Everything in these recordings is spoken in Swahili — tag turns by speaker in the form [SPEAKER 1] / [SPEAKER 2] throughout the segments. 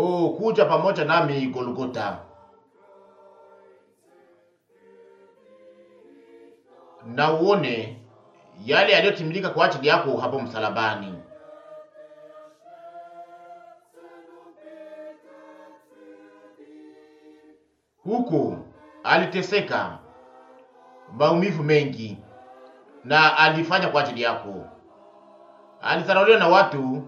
[SPEAKER 1] Oh, kuja pamoja nami Golgota, na uone yale yaliyotimilika kwa ajili yako hapo msalabani. Huko aliteseka maumivu mengi, na alifanya kwa ajili yako. Alizarauliwa na watu,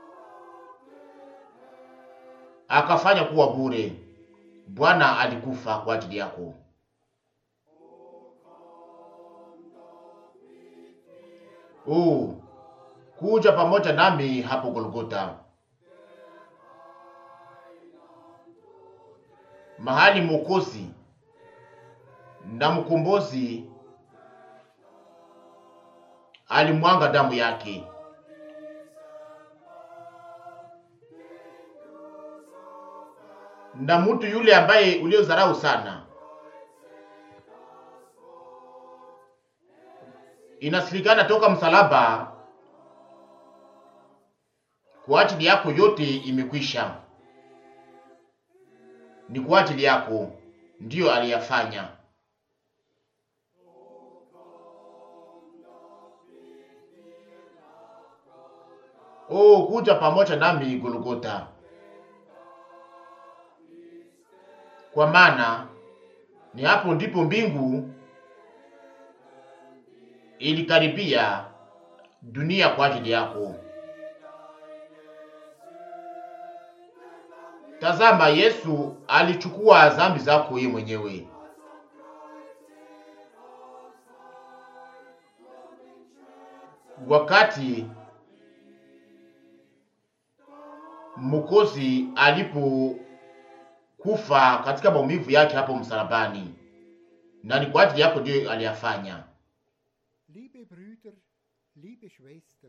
[SPEAKER 1] akafanya kuwa bure. Bwana alikufa kwa ajili yako. Oh, kuja pamoja nami hapo Golgota, mahali Mwokozi na mkombozi alimwanga damu yake. Na mtu yule ambaye uliozarau sana, inasilikana toka msalaba kwa ajili yako, yote imekwisha. Ni kwa ajili yako ndiyo aliyafanya. Oh, kuja pamoja nami Golgota, kwa maana ni hapo ndipo mbingu ilikaribia dunia kwa ajili yako. Tazama, Yesu alichukua dhambi zako yeye mwenyewe. Wakati Mwokozi alipokufa katika maumivu yake hapo msalabani, na ni kwa ajili yako ndiyo aliyafanya.
[SPEAKER 2] Liebe Brüder, liebe Schwestern,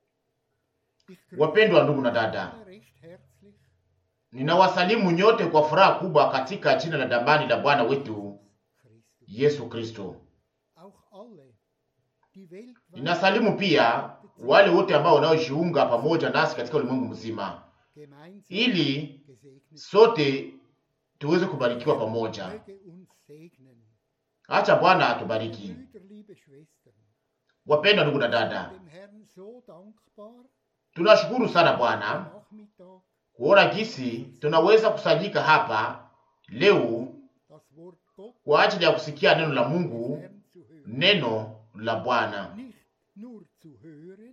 [SPEAKER 2] ich
[SPEAKER 1] Wapendwa ndugu na dada,
[SPEAKER 2] alle recht herzlich
[SPEAKER 1] ninawasalimu nyote kwa furaha kubwa katika jina la damani la Bwana wetu
[SPEAKER 2] Christus.
[SPEAKER 1] Yesu Kristo.
[SPEAKER 2] Auch alle, die weltweit
[SPEAKER 1] Ninasalimu pia wale wote ambao wanaojiunga pamoja nasi katika ulimwengu mzima,
[SPEAKER 2] gemeinsam
[SPEAKER 1] ili
[SPEAKER 2] gesegnet
[SPEAKER 1] sote tuweze kubarikiwa pamoja.
[SPEAKER 2] möge uns segnen.
[SPEAKER 1] Acha Bwana atubariki.
[SPEAKER 2] Brüder, liebe Schwestern,
[SPEAKER 1] Wapendwa ndugu na dada,
[SPEAKER 2] dem Herrn so dankbar
[SPEAKER 1] tunashukuru sana Bwana
[SPEAKER 2] Nachmittag
[SPEAKER 1] kuona gisi tunaweza kusanyika hapa leo
[SPEAKER 2] das Wort Gott
[SPEAKER 1] kwa ajili ya kusikia neno la Mungu,
[SPEAKER 2] Herrn zu hören.
[SPEAKER 1] neno la Bwana,
[SPEAKER 2] Nicht nur zu hören,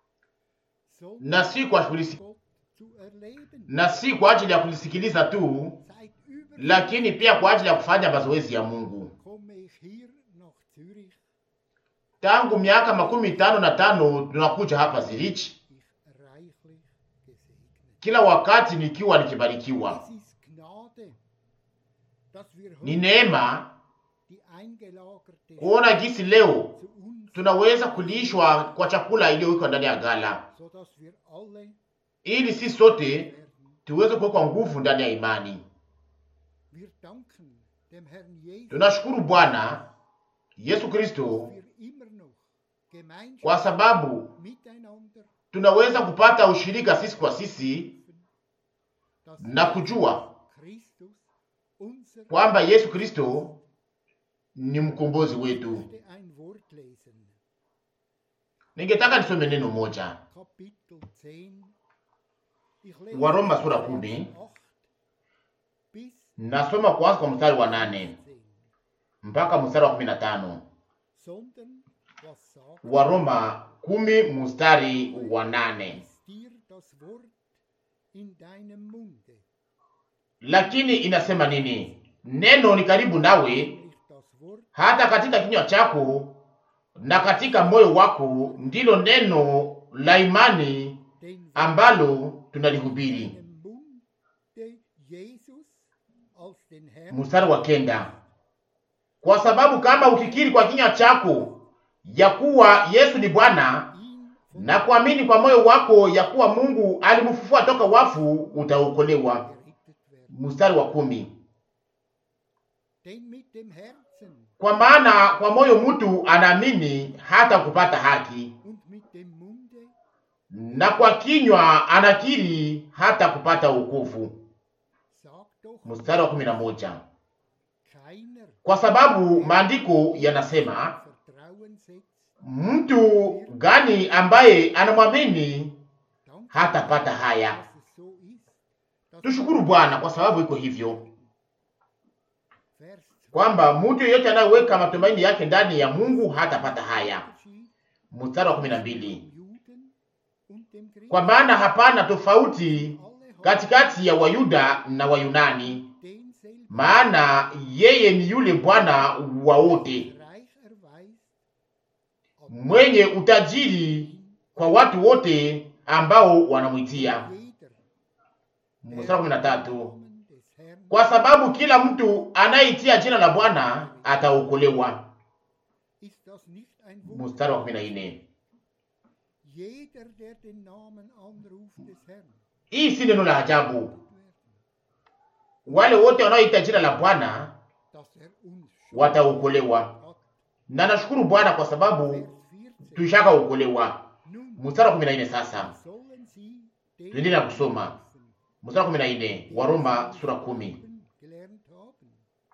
[SPEAKER 1] na
[SPEAKER 2] sondern
[SPEAKER 1] si kwa kulisi-
[SPEAKER 2] Gott zu erleben.
[SPEAKER 1] na si kwa ajili ya kulisikiliza tu,
[SPEAKER 2] Seit über
[SPEAKER 1] lakini pia kwa ajili ya kufanya mazoezi ya Mungu.
[SPEAKER 2] komme ich hier nach Zürich.
[SPEAKER 1] Tangu miaka makumi tano na tano tunakuja hapa Zurich,
[SPEAKER 2] Ich reichlich gesegnet.
[SPEAKER 1] kila wakati nikiwa nikibarikiwa.
[SPEAKER 2] Es ist Gnade, dass wir
[SPEAKER 1] Ni
[SPEAKER 2] heute
[SPEAKER 1] neema
[SPEAKER 2] die eingelagerte
[SPEAKER 1] kuona gisi leo
[SPEAKER 2] zu uns,
[SPEAKER 1] tunaweza kulishwa kwa chakula iliyowekwa ndani ya gala,
[SPEAKER 2] so dass wir alle
[SPEAKER 1] ili si sote
[SPEAKER 2] werden.
[SPEAKER 1] tuweze kuwekwa nguvu ndani ya imani.
[SPEAKER 2] Wir danken dem Herrn Jesus,
[SPEAKER 1] Tunashukuru Bwana Yesu
[SPEAKER 2] dass
[SPEAKER 1] Kristo
[SPEAKER 2] wir immer noch
[SPEAKER 1] kwa
[SPEAKER 2] Gemeinschaft
[SPEAKER 1] sababu
[SPEAKER 2] miteinander,
[SPEAKER 1] tunaweza kupata ushirika sisi kwa sisi
[SPEAKER 2] dass
[SPEAKER 1] na kujua
[SPEAKER 2] Christus unser
[SPEAKER 1] kwamba Yesu Kristo ni mkombozi
[SPEAKER 2] Ich
[SPEAKER 1] wetu.
[SPEAKER 2] möchte ein Wort lesen.
[SPEAKER 1] Ningetaka nisome neno moja,
[SPEAKER 2] Kapitel 10. Ich lese
[SPEAKER 1] Waroma sura
[SPEAKER 2] Vers
[SPEAKER 1] kumi.
[SPEAKER 2] 8 bis
[SPEAKER 1] nasoma kwanza kwa mstari wa nane
[SPEAKER 2] 10.
[SPEAKER 1] mpaka mstari wa kumi na tano.
[SPEAKER 2] Sondern was sagt
[SPEAKER 1] Waroma kumi mstari wa nane.
[SPEAKER 2] ist dir das Wort in deinem Munde,
[SPEAKER 1] Lakini inasema nini? Neno ni karibu nawe,
[SPEAKER 2] nämlich das Wort
[SPEAKER 1] hata katika kinywa chako na katika moyo wako, ndilo neno la imani
[SPEAKER 2] den wir
[SPEAKER 1] ambalo
[SPEAKER 2] in
[SPEAKER 1] tunalihubiri.
[SPEAKER 2] deinem Munde Jesus als den Herrn
[SPEAKER 1] Mstari wa kenda. Kwa sababu kama ukikiri kwa kinywa chako ya kuwa Yesu ni Bwana
[SPEAKER 2] ihn von
[SPEAKER 1] na kuamini kwa moyo wako ya kuwa Mungu alimfufua toka wafu, utaokolewa.
[SPEAKER 2] gerettet werden.
[SPEAKER 1] Mstari wa kumi.
[SPEAKER 2] Denn mit dem Herzen
[SPEAKER 1] Kwa maana kwa moyo mtu anaamini hata kupata haki,
[SPEAKER 2] und mit dem Munde
[SPEAKER 1] na kwa kinywa anakiri hata kupata wokovu.
[SPEAKER 2] sagt doch,
[SPEAKER 1] mstari wa kumi na moja
[SPEAKER 2] keiner
[SPEAKER 1] kwa sababu maandiko yanasema
[SPEAKER 2] Vertrauen setzt,
[SPEAKER 1] mtu gani ambaye anamwamini
[SPEAKER 2] dank
[SPEAKER 1] hatapata haya.
[SPEAKER 2] dass es so ist. dass
[SPEAKER 1] Tushukuru Bwana kwa sababu iko hivyo,
[SPEAKER 2] Vers
[SPEAKER 1] kwamba mtu yeyote anayeweka matumaini yake ndani ya Mungu hatapata haya.
[SPEAKER 2] Unterschied
[SPEAKER 1] Mstari wa kumi na mbili
[SPEAKER 2] dem Juden und dem Griechen.
[SPEAKER 1] kwa maana hapana tofauti
[SPEAKER 2] Alle haben
[SPEAKER 1] katikati ya Wayuda na Wayunani,
[SPEAKER 2] denselben
[SPEAKER 1] maana yeye ni yule Bwana wa wote,
[SPEAKER 2] Reich erweist, ob
[SPEAKER 1] mwenye utajiri kwa watu wote ambao wanamwitia.
[SPEAKER 2] jeder,
[SPEAKER 1] Mstari wa kumi na tatu
[SPEAKER 2] Namen des Herrn
[SPEAKER 1] kwa sababu kila mtu anayeitia jina la Bwana ataokolewa.
[SPEAKER 2] ist das nicht ein Wunder.
[SPEAKER 1] Mstari wa kumi na nne
[SPEAKER 2] Jeder, der den Namen anruft des Herrn,
[SPEAKER 1] hii si neno la ajabu.
[SPEAKER 2] wird werden,
[SPEAKER 1] Wale wote wanaoita jina la Bwana
[SPEAKER 2] dass er uns schon
[SPEAKER 1] wataokolewa,
[SPEAKER 2] hat.
[SPEAKER 1] na nashukuru Bwana kwa sababu
[SPEAKER 2] Vers 14.
[SPEAKER 1] tushakaokolewa.
[SPEAKER 2] Nun
[SPEAKER 1] Mstari wa kumi na nne sasa
[SPEAKER 2] sollen sie den
[SPEAKER 1] tuendelea kusoma
[SPEAKER 2] rufen,
[SPEAKER 1] mstari wa kumi na nne Waroma sura kumi.
[SPEAKER 2] gelernt haben.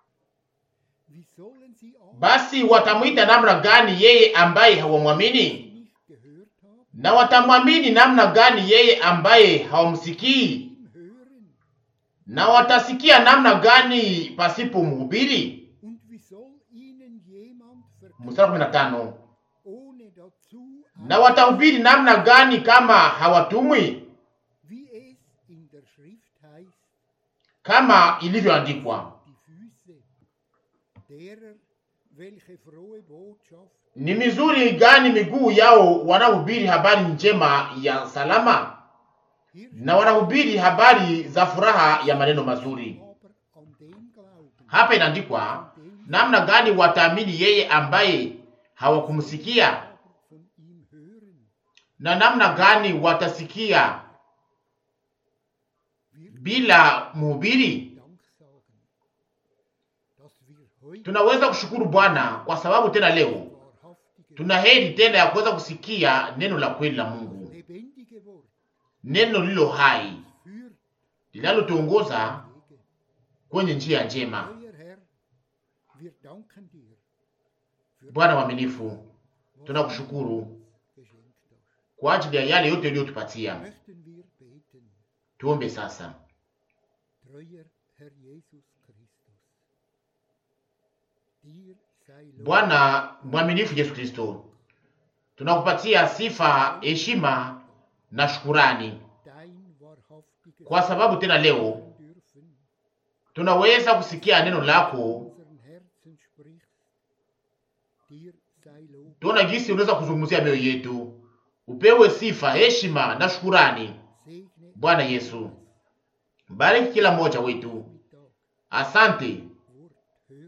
[SPEAKER 2] Wie sollen sie auch
[SPEAKER 1] Basi watamwita namna gani yeye ambaye hawamwamini?
[SPEAKER 2] nicht gehört haben,
[SPEAKER 1] Na watamwamini namna gani yeye ambaye hawamsikii?
[SPEAKER 2] ihm hören?
[SPEAKER 1] Na watasikia namna gani pasipo mhubiri?
[SPEAKER 2] Und wie soll ihnen jemand
[SPEAKER 1] Mstari wa kumi na tano
[SPEAKER 2] ohne dazu
[SPEAKER 1] na watahubiri namna gani kama hawatumwi?
[SPEAKER 2] wie es in der Schrift heißt,
[SPEAKER 1] Kama ilivyoandikwa,
[SPEAKER 2] die Füße derer, welche frohe Botschaft
[SPEAKER 1] ni mizuri gani miguu yao wanaohubiri habari njema ya salama,
[SPEAKER 2] hier
[SPEAKER 1] na wanahubiri habari za furaha ya maneno mazuri.
[SPEAKER 2] aber an den glauben,
[SPEAKER 1] Hapa inaandikwa
[SPEAKER 2] an den
[SPEAKER 1] namna gani wataamini yeye ambaye hawakumsikia,
[SPEAKER 2] aber von ihm hören.
[SPEAKER 1] na namna gani watasikia
[SPEAKER 2] Wir
[SPEAKER 1] bila mhubiri.
[SPEAKER 2] Dank sagen, dass wir heute
[SPEAKER 1] Tunaweza kushukuru Bwana kwa sababu tena leo
[SPEAKER 2] wahrhaftige,
[SPEAKER 1] tuna heri tena ya kuweza kusikia neno la kweli la Mungu,
[SPEAKER 2] lebendige Wort
[SPEAKER 1] neno lilo hai
[SPEAKER 2] führt
[SPEAKER 1] linalotuongoza
[SPEAKER 2] Wege.
[SPEAKER 1] kwenye njia njema.
[SPEAKER 2] Euer Herr, wir danken dir für
[SPEAKER 1] Bwana mwaminifu,
[SPEAKER 2] was
[SPEAKER 1] tunakushukuru
[SPEAKER 2] du uns geschenkt hast.
[SPEAKER 1] kwa ajili ya yale yote uliyotupatia.
[SPEAKER 2] Möchten wir beten,
[SPEAKER 1] Tuombe sasa.
[SPEAKER 2] treuer Herr Jesus Christus. Dir sei Lob
[SPEAKER 1] Bwana mwaminifu Yesu Kristo, tunakupatia sifa, heshima na shukurani
[SPEAKER 2] dein wahrhaftiges
[SPEAKER 1] kwa sababu tena leo
[SPEAKER 2] Wort dürfen,
[SPEAKER 1] tunaweza kusikia neno lako.
[SPEAKER 2] unseren Herzen sprichst. Dir sei Lob,
[SPEAKER 1] Tuona jinsi unaweza kuzungumzia mioyo yetu. Upewe sifa, heshima na shukurani.
[SPEAKER 2] segne
[SPEAKER 1] Bwana Yesu, bariki kila mmoja wetu.
[SPEAKER 2] Mittag
[SPEAKER 1] Asante
[SPEAKER 2] Wort hört.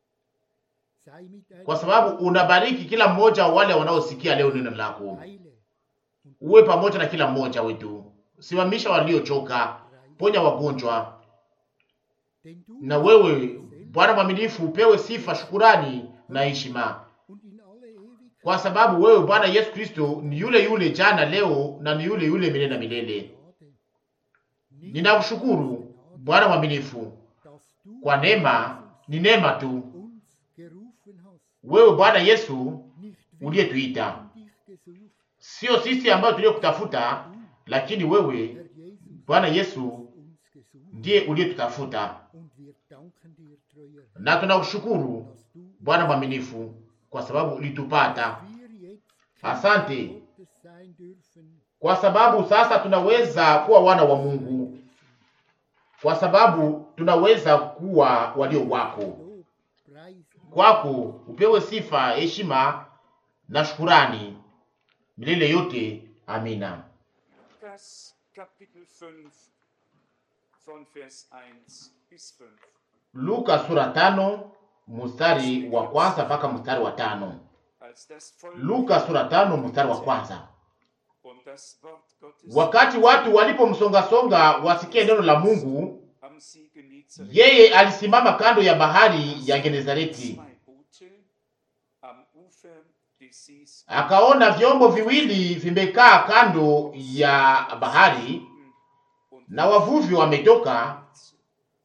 [SPEAKER 2] Sei mit deinem
[SPEAKER 1] kwa sababu unabariki kila mmoja wa wale wanaosikia leo neno lako.
[SPEAKER 2] Heile und
[SPEAKER 1] Uwe pamoja na kila mmoja wetu, simamisha waliochoka, ponya wagonjwa,
[SPEAKER 2] denn du
[SPEAKER 1] na wewe Bwana mwaminifu upewe sifa, shukurani na heshima,
[SPEAKER 2] und in alle Ewigkeit
[SPEAKER 1] kwa sababu wewe Bwana Yesu Kristo ni yule yule jana, leo na ni yule yule milele na milele.
[SPEAKER 2] Gnade. Nicht
[SPEAKER 1] Ninakushukuru Bwana mwaminifu
[SPEAKER 2] dass du
[SPEAKER 1] kwa neema, ni neema tu.
[SPEAKER 2] uns gerufen hast,
[SPEAKER 1] Wewe Bwana Yesu
[SPEAKER 2] nicht wir
[SPEAKER 1] uliyetuita,
[SPEAKER 2] haben dich gesucht,
[SPEAKER 1] sio sisi ambayo tuliyokutafuta,
[SPEAKER 2] du,
[SPEAKER 1] lakini wewe
[SPEAKER 2] Herr Jesus,
[SPEAKER 1] Bwana
[SPEAKER 2] hast
[SPEAKER 1] Yesu
[SPEAKER 2] uns gesucht
[SPEAKER 1] ndiye uliyetutafuta,
[SPEAKER 2] und wir danken dir, treuer Herr,
[SPEAKER 1] na tunakushukuru
[SPEAKER 2] dass du
[SPEAKER 1] Bwana mwaminifu kwa sababu ulitupata.
[SPEAKER 2] wir jetzt
[SPEAKER 1] Asante.
[SPEAKER 2] Kinder Gottes sein dürfen,
[SPEAKER 1] Kwa sababu sasa tunaweza kuwa wana wa Mungu, kwa sababu tunaweza kuwa walio wako.
[SPEAKER 2] Lob, Preis und
[SPEAKER 1] Kwako upewe sifa, heshima na shukurani milele yote. Amina.
[SPEAKER 3] Lukas Kapitel 5 von Vers 1 bis 5.
[SPEAKER 1] Luka sura tano mstari wa kwanza mpaka mstari wa tano.
[SPEAKER 3] Als das Volk
[SPEAKER 1] Luka sura tano mstari wa kwanza.
[SPEAKER 3] und das Wort Gottes
[SPEAKER 1] Wakati watu walipomsongasonga wasikie neno la Mungu,
[SPEAKER 3] am See Genezareth
[SPEAKER 1] yeye alisimama kando ya bahari ya Genezareti,
[SPEAKER 3] zwei Boote am Ufer des Sees
[SPEAKER 1] akaona vyombo viwili vimekaa kando ya bahari
[SPEAKER 3] und
[SPEAKER 1] na wavuvi wametoka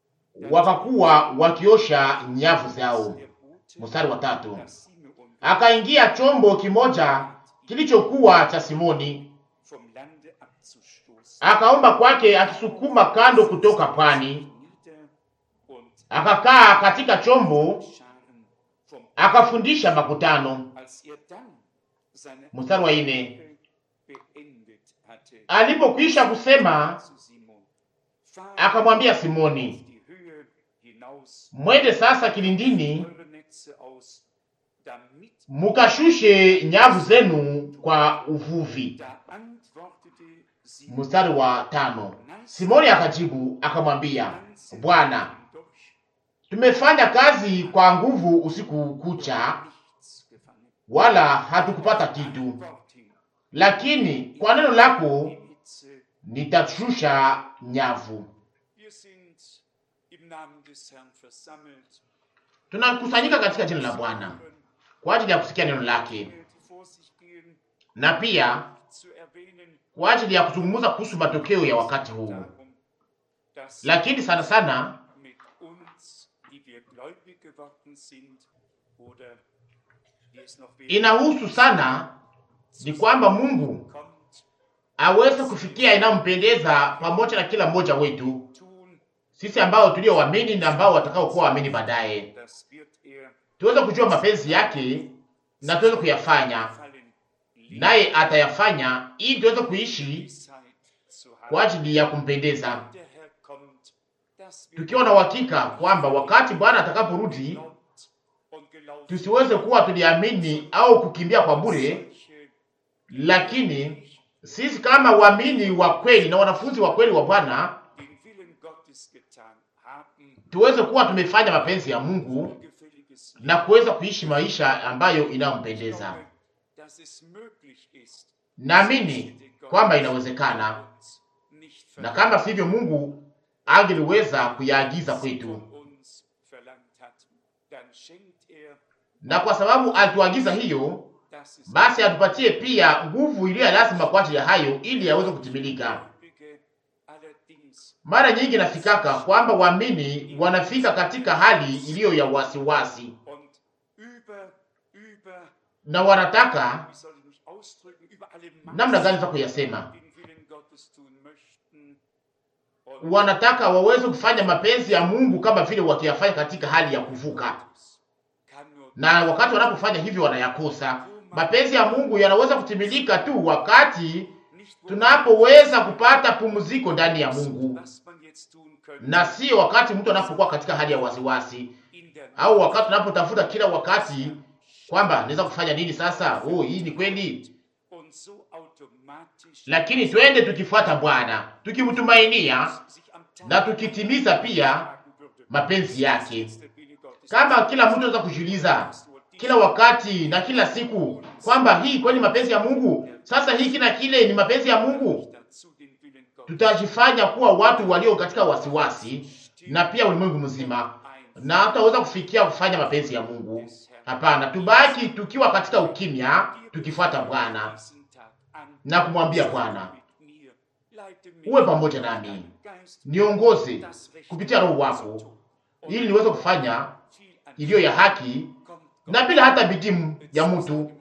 [SPEAKER 1] wakakuwa wakiosha nyavu zao. Mstari wa tatu, akaingia chombo kimoja kilichokuwa cha Simoni, akaomba kwake akisukuma kando kutoka pwani, akakaa katika chombo akafundisha makutano. Mstari wa ine, alipokwisha kusema akamwambia Simoni, mwende sasa kilindini mukashushe nyavu zenu kwa uvuvi. Mstari wa tano, Simoni akajibu akamwambia, Bwana, tumefanya kazi kwa nguvu usiku kucha, wala hatukupata kitu, lakini kwa neno lako nitashusha nyavu. Tunakusanyika katika jina la Bwana kwa ajili ya kusikia neno lake na pia kwa ajili ya kuzungumza kuhusu matokeo ya wakati huu, lakini sana sana inahusu sana ni kwamba Mungu aweze kufikia inayompendeza pamoja na kila mmoja wetu sisi ambao tulioamini na ambao watakao kuwa waamini baadaye, tuweze kujua mapenzi yake na tuweze kuyafanya, naye atayafanya ili tuweze kuishi kwa ajili ya kumpendeza, tukiwa na uhakika kwamba wakati Bwana atakaporudi tusiweze kuwa tuliamini au kukimbia kwa bure, lakini sisi kama waamini wa kweli na wanafunzi wa kweli wa Bwana tuweze kuwa tumefanya mapenzi ya Mungu na kuweza kuishi maisha ambayo inayompendeza. Naamini kwamba inawezekana, na kama sivyo, Mungu angeliweza kuyaagiza kwetu, na kwa sababu alituagiza hiyo, basi atupatie pia nguvu iliyo lazima kwa ajili ya hayo, ili yaweze kutimilika. Mara nyingi nafikaka kwamba waamini wanafika katika hali iliyo ya wasiwasi na wanataka namna gani za kuyasema, wanataka waweze kufanya mapenzi ya Mungu kama vile wakiyafanya katika hali ya kuvuka, na wakati wanapofanya hivyo wanayakosa. Mapenzi ya Mungu yanaweza kutimilika tu wakati tunapoweza kupata pumziko ndani ya Mungu, na sio wakati mtu anapokuwa katika hali ya wasiwasi, au wakati unapotafuta kila wakati kwamba naweza kufanya nini sasa. Oh, hii ni kweli, lakini twende tukifuata Bwana, tukimtumainia na tukitimiza pia mapenzi yake. Kama kila mtu anaweza kujiuliza kila wakati na kila siku kwamba hii kweli mapenzi ya Mungu, sasa hiki na kile ni mapenzi ya Mungu, tutajifanya kuwa watu walio katika wasiwasi na pia ulimwengu mzima, na hatutaweza kufikia kufanya mapenzi ya Mungu. Hapana, tubaki tukiwa katika ukimya, tukifuata Bwana na kumwambia Bwana, uwe pamoja nami, niongoze kupitia Roho wako, ili niweze kufanya iliyo ya haki na bila hata bidii ya mtu,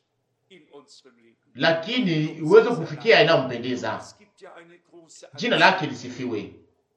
[SPEAKER 1] lakini uweze kufikia inayompendeza. Jina lake lisifiwe.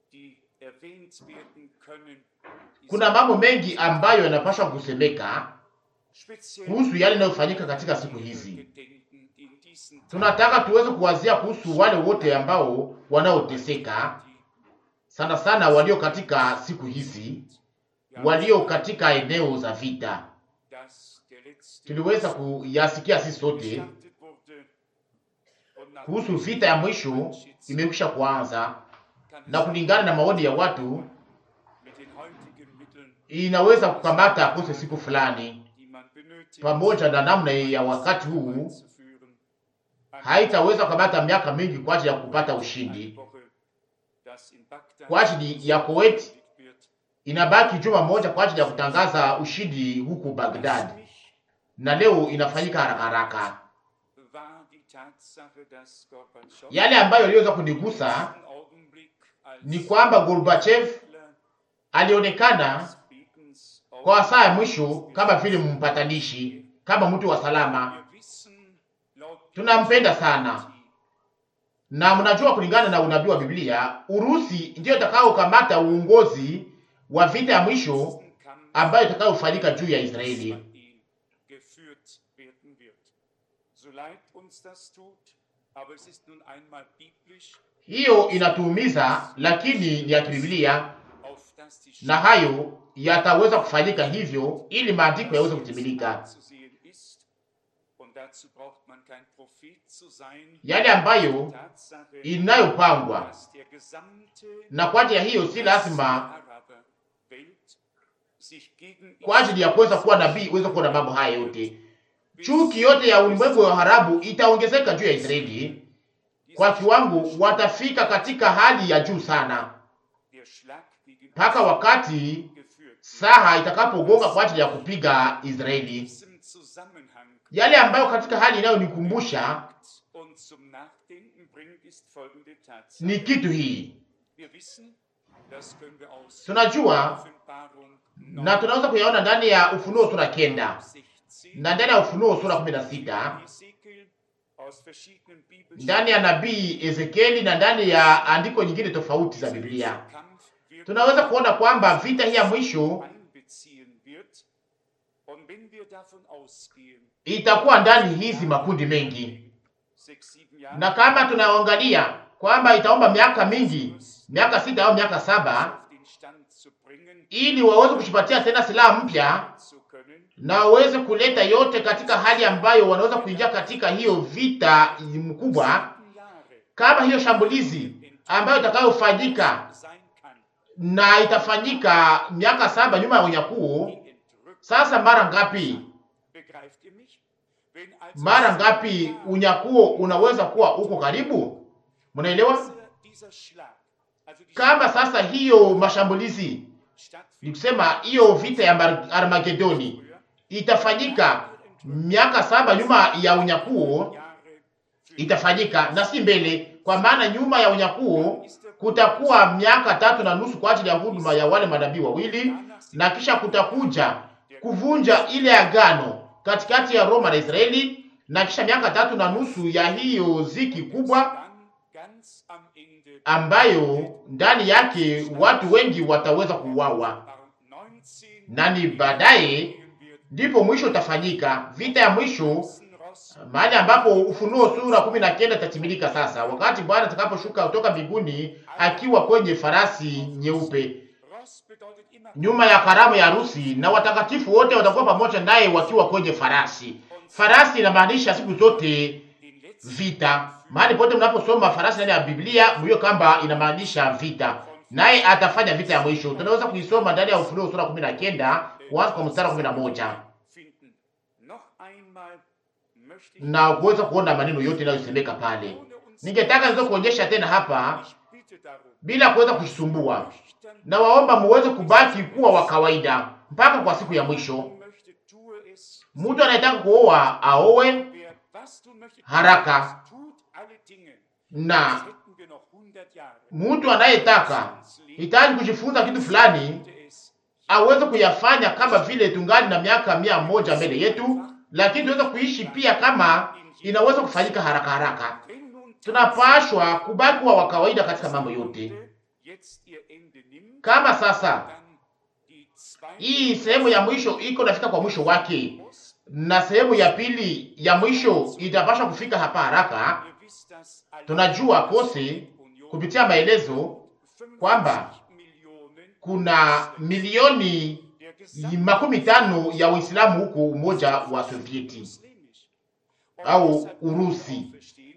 [SPEAKER 1] Kuna mambo mengi ambayo yanapaswa kusemeka kuhusu yale yanayofanyika katika siku hizi. Tunataka tuweze kuwazia kuhusu wale wote ambao wanaoteseka sana sana, walio katika siku hizi, walio katika eneo za vita. Tuliweza kuyasikia sisi sote kuhusu vita ya mwisho imekwisha kuanza, na kulingana na maoni ya watu inaweza kukamata kose siku fulani, pamoja na namna ya wakati huu haitaweza kukamata miaka mingi kwa ajili ya kupata ushindi. Kwa ajili ya Kuwait inabaki juma moja kwa ajili ya kutangaza ushindi huku Baghdad, na leo inafanyika haraka haraka. Yale ambayo iliweza kunigusa ni kwamba Gorbachev alionekana
[SPEAKER 3] Bekens
[SPEAKER 1] kwa saa ya mwisho kama vile mpatanishi, kama mtu wa salama.
[SPEAKER 3] Wir wissen, laut
[SPEAKER 1] Tunampenda sana, na mnajua kulingana na unabii wa Biblia, Urusi ndiyo itakayokamata uongozi wa vita ya mwisho
[SPEAKER 3] nächsten Kampf
[SPEAKER 1] ambayo itakayofanyika juu ya Israeli.
[SPEAKER 3] Israel geführt werden wird. So leid uns das tut, aber es ist nun einmal biblisch,
[SPEAKER 1] Hiyo inatuumiza, lakini ni ya kibiblia,
[SPEAKER 3] auf dass die
[SPEAKER 1] na hayo yataweza kufanyika hivyo ili maandiko yaweze kutimilika,
[SPEAKER 3] zu sehen ist. Und dazu braucht man kein Prophet zu sein.
[SPEAKER 1] yale ambayo
[SPEAKER 3] Tatsache,
[SPEAKER 1] inayopangwa.
[SPEAKER 3] dass der gesamte
[SPEAKER 1] Na kwa ajili ya hiyo si lazima
[SPEAKER 3] Araberwelt sich gegen
[SPEAKER 1] kwa ajili ya kuweza kuwa nabii uweze kuona mambo haya yote. Chuki yote ya ulimwengu wa harabu itaongezeka juu ya Israeli kwa kiwango, watafika katika hali ya juu sana,
[SPEAKER 3] der Schlag gegen
[SPEAKER 1] mpaka wakati
[SPEAKER 3] geführt.
[SPEAKER 1] saha itakapogonga kwa ajili ya kupiga Israeli.
[SPEAKER 3] diesem Zusammenhang
[SPEAKER 1] Yale ambayo katika hali inayonikumbusha
[SPEAKER 3] und zum Nachdenken bringt, ist folgende Tatsache.
[SPEAKER 1] ni kitu hii,
[SPEAKER 3] Wir wissen, das können wir aus
[SPEAKER 1] tunajua
[SPEAKER 3] Offenbarung
[SPEAKER 1] na tunaweza kuyaona ndani ya Ufunuo sura kenda
[SPEAKER 3] 16,
[SPEAKER 1] na ndani ya Ufunuo sura kumi na sita
[SPEAKER 3] Ezekiel aus verschiedenen Bibelstellen.
[SPEAKER 1] ndani ya nabii Ezekieli na ndani ya andiko nyingine tofauti za Biblia
[SPEAKER 3] Kampf wird
[SPEAKER 1] tunaweza kuona kwamba vita hii ya mwisho
[SPEAKER 3] einbeziehen wird. Und wenn wir davon ausgehen,
[SPEAKER 1] itakuwa ndani hizi makundi mengi,
[SPEAKER 3] sechs, sieben Jahre
[SPEAKER 1] na kama tunaangalia kwamba itaomba miaka mingi, miaka sita au miaka saba,
[SPEAKER 3] auf den Stand zu bringen,
[SPEAKER 1] ili waweze kushipatia tena silaha mpya
[SPEAKER 3] zu können,
[SPEAKER 1] na waweze kuleta yote katika hali ambayo wanaweza kuingia katika hiyo vita mkubwa,
[SPEAKER 3] sieben Jahre
[SPEAKER 1] kama hiyo shambulizi ambayo itakayofanyika
[SPEAKER 3] sein kann,
[SPEAKER 1] na itafanyika miaka saba nyuma ya unyakuo.
[SPEAKER 3] die entrückt.
[SPEAKER 1] Sasa mara ngapi,
[SPEAKER 3] Begreift ihr mich? Wenn also
[SPEAKER 1] mara ngapi unyakuo unaweza kuwa uko karibu? Mnaelewa?
[SPEAKER 3] dieser, dieser Schlag, also die
[SPEAKER 1] Kama sasa hiyo mashambulizi ni
[SPEAKER 3] stattfindet
[SPEAKER 1] kusema hiyo vita ya Mar- Armagedoni
[SPEAKER 3] früher,
[SPEAKER 1] itafanyika miaka saba nyuma ya unyakuo,
[SPEAKER 3] Jahre für
[SPEAKER 1] itafanyika na si mbele, kwa maana nyuma ya unyakuo kutakuwa miaka tatu na nusu kwa ajili ya huduma ya wale manabii wawili, na kisha kutakuja kuvunja ile agano katikati ya Roma na Israeli, na kisha miaka tatu na nusu ya hiyo ziki kubwa
[SPEAKER 3] dann ganz am Ende
[SPEAKER 1] ambayo ndani yake watu wengi wataweza kuuawa,
[SPEAKER 3] 19
[SPEAKER 1] na ni baadaye
[SPEAKER 3] wird
[SPEAKER 1] ndipo mwisho utafanyika, vita ya mwisho,
[SPEAKER 3] Ross
[SPEAKER 1] mahali ambapo Ufunuo sura kumi na kenda itatimilika sasa, wakati Bwana atakaposhuka kutoka mbinguni akiwa kwenye farasi nyeupe
[SPEAKER 3] Ross bedeutet immer
[SPEAKER 1] nyuma ya karamu ya harusi, na watakatifu wote watakuwa pamoja naye wakiwa kwenye farasi. Farasi inamaanisha siku zote
[SPEAKER 3] den letzten
[SPEAKER 1] vita. Mahali pote mnaposoma farasi ndani ya Biblia, mjue kwamba inamaanisha vita, naye atafanya vita ya mwisho. Tunaweza kuisoma ndani ya Ufunuo sura kumi na kenda kuanza kwa mstari wa kumi na moja
[SPEAKER 3] finden. Noch einmal möchte ich
[SPEAKER 1] na kuweza kuona maneno yote yanayosemeka pale.
[SPEAKER 3] ohne uns
[SPEAKER 1] Ningetaka niweze kuonyesha tena hapa
[SPEAKER 3] ich bitte darum,
[SPEAKER 1] bila kuweza kusumbua,
[SPEAKER 3] nüchtern
[SPEAKER 1] na waomba muweze kubaki kuwa wa kawaida mpaka kwa siku ya mwisho.
[SPEAKER 3] möchte, tue es.
[SPEAKER 1] Mtu anayetaka kuoa aowe
[SPEAKER 3] Wer was tun möchte,
[SPEAKER 1] haraka,
[SPEAKER 3] tut alle Dinge.
[SPEAKER 1] na
[SPEAKER 3] Als hätten wir noch 100 Jahre.
[SPEAKER 1] mtu anayetaka hitaji kujifunza kitu fulani
[SPEAKER 3] Könnte es
[SPEAKER 1] aweze kuyafanya kama vile tungali na miaka mia moja mbele yetu, lakini tuweze kuishi pia kama inaweza kufanyika haraka haraka.
[SPEAKER 3] wenn nun
[SPEAKER 1] Tunapashwa kubaki kuwa wa kawaida katika mambo yote.
[SPEAKER 3] jetzt ihr Ende nimmt,
[SPEAKER 1] Kama sasa
[SPEAKER 3] dann die zweite
[SPEAKER 1] hii sehemu ya mwisho iko nafika kwa mwisho wake,
[SPEAKER 3] muss,
[SPEAKER 1] na sehemu ya pili ya mwisho itapaswa kufika hapa haraka.
[SPEAKER 3] ihr wisst das alle,
[SPEAKER 1] Tunajua kose kupitia maelezo kwamba
[SPEAKER 3] 55 Millionen
[SPEAKER 1] kuna milioni
[SPEAKER 3] der gesamten
[SPEAKER 1] makumi tano ya Uislamu huko Umoja wa Sovieti
[SPEAKER 3] muslimisch. Und
[SPEAKER 1] au
[SPEAKER 3] deshalb können wir
[SPEAKER 1] Urusi.
[SPEAKER 3] auch verstehen,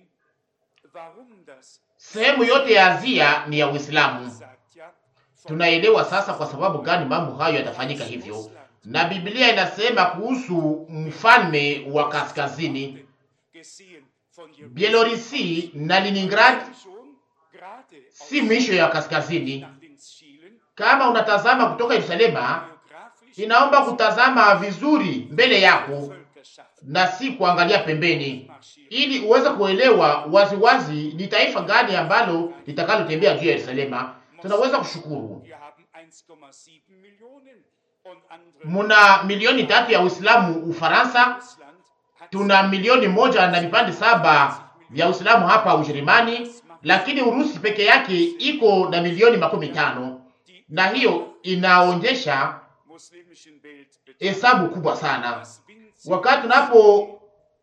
[SPEAKER 3] warum das
[SPEAKER 1] Sehemu yote ya Asia ni ya Uislamu.
[SPEAKER 3] sagt ja, von
[SPEAKER 1] Tunaelewa sasa kwa sababu gani mambo hayo yatafanyika hivyo, na Biblia inasema kuhusu mfalme wa kaskazini
[SPEAKER 3] gesehen von Jerusalem
[SPEAKER 1] Bielorusi na Leningrad,
[SPEAKER 3] schon gerade
[SPEAKER 1] si mwisho ya kaskazini.
[SPEAKER 3] nach links schielen,
[SPEAKER 1] Kama unatazama kutoka Yerusalema,
[SPEAKER 3] geografisch
[SPEAKER 1] inaomba kutazama vizuri mbele yako
[SPEAKER 3] Völkerschaft
[SPEAKER 1] na si kuangalia pembeni,
[SPEAKER 3] marschieren.
[SPEAKER 1] ili uweze kuelewa waziwazi ni taifa gani ambalo litakalotembea juu ya Yerusalema. tunaweza kushukuru.
[SPEAKER 3] Wir haben 1,7 Millionen und andere
[SPEAKER 1] Muna milioni tatu ya Uislamu Ufaransa,
[SPEAKER 3] Russland hat
[SPEAKER 1] tuna milioni moja na vipande saba vya Uislamu hapa Ujerumani, lakini Urusi peke yake iko na milioni makumi tano
[SPEAKER 3] die
[SPEAKER 1] na hiyo inaonyesha
[SPEAKER 3] muslimischen Welt betrachtet.
[SPEAKER 1] hesabu kubwa sana.
[SPEAKER 3] Das winzige
[SPEAKER 1] Wakati tunapoangalia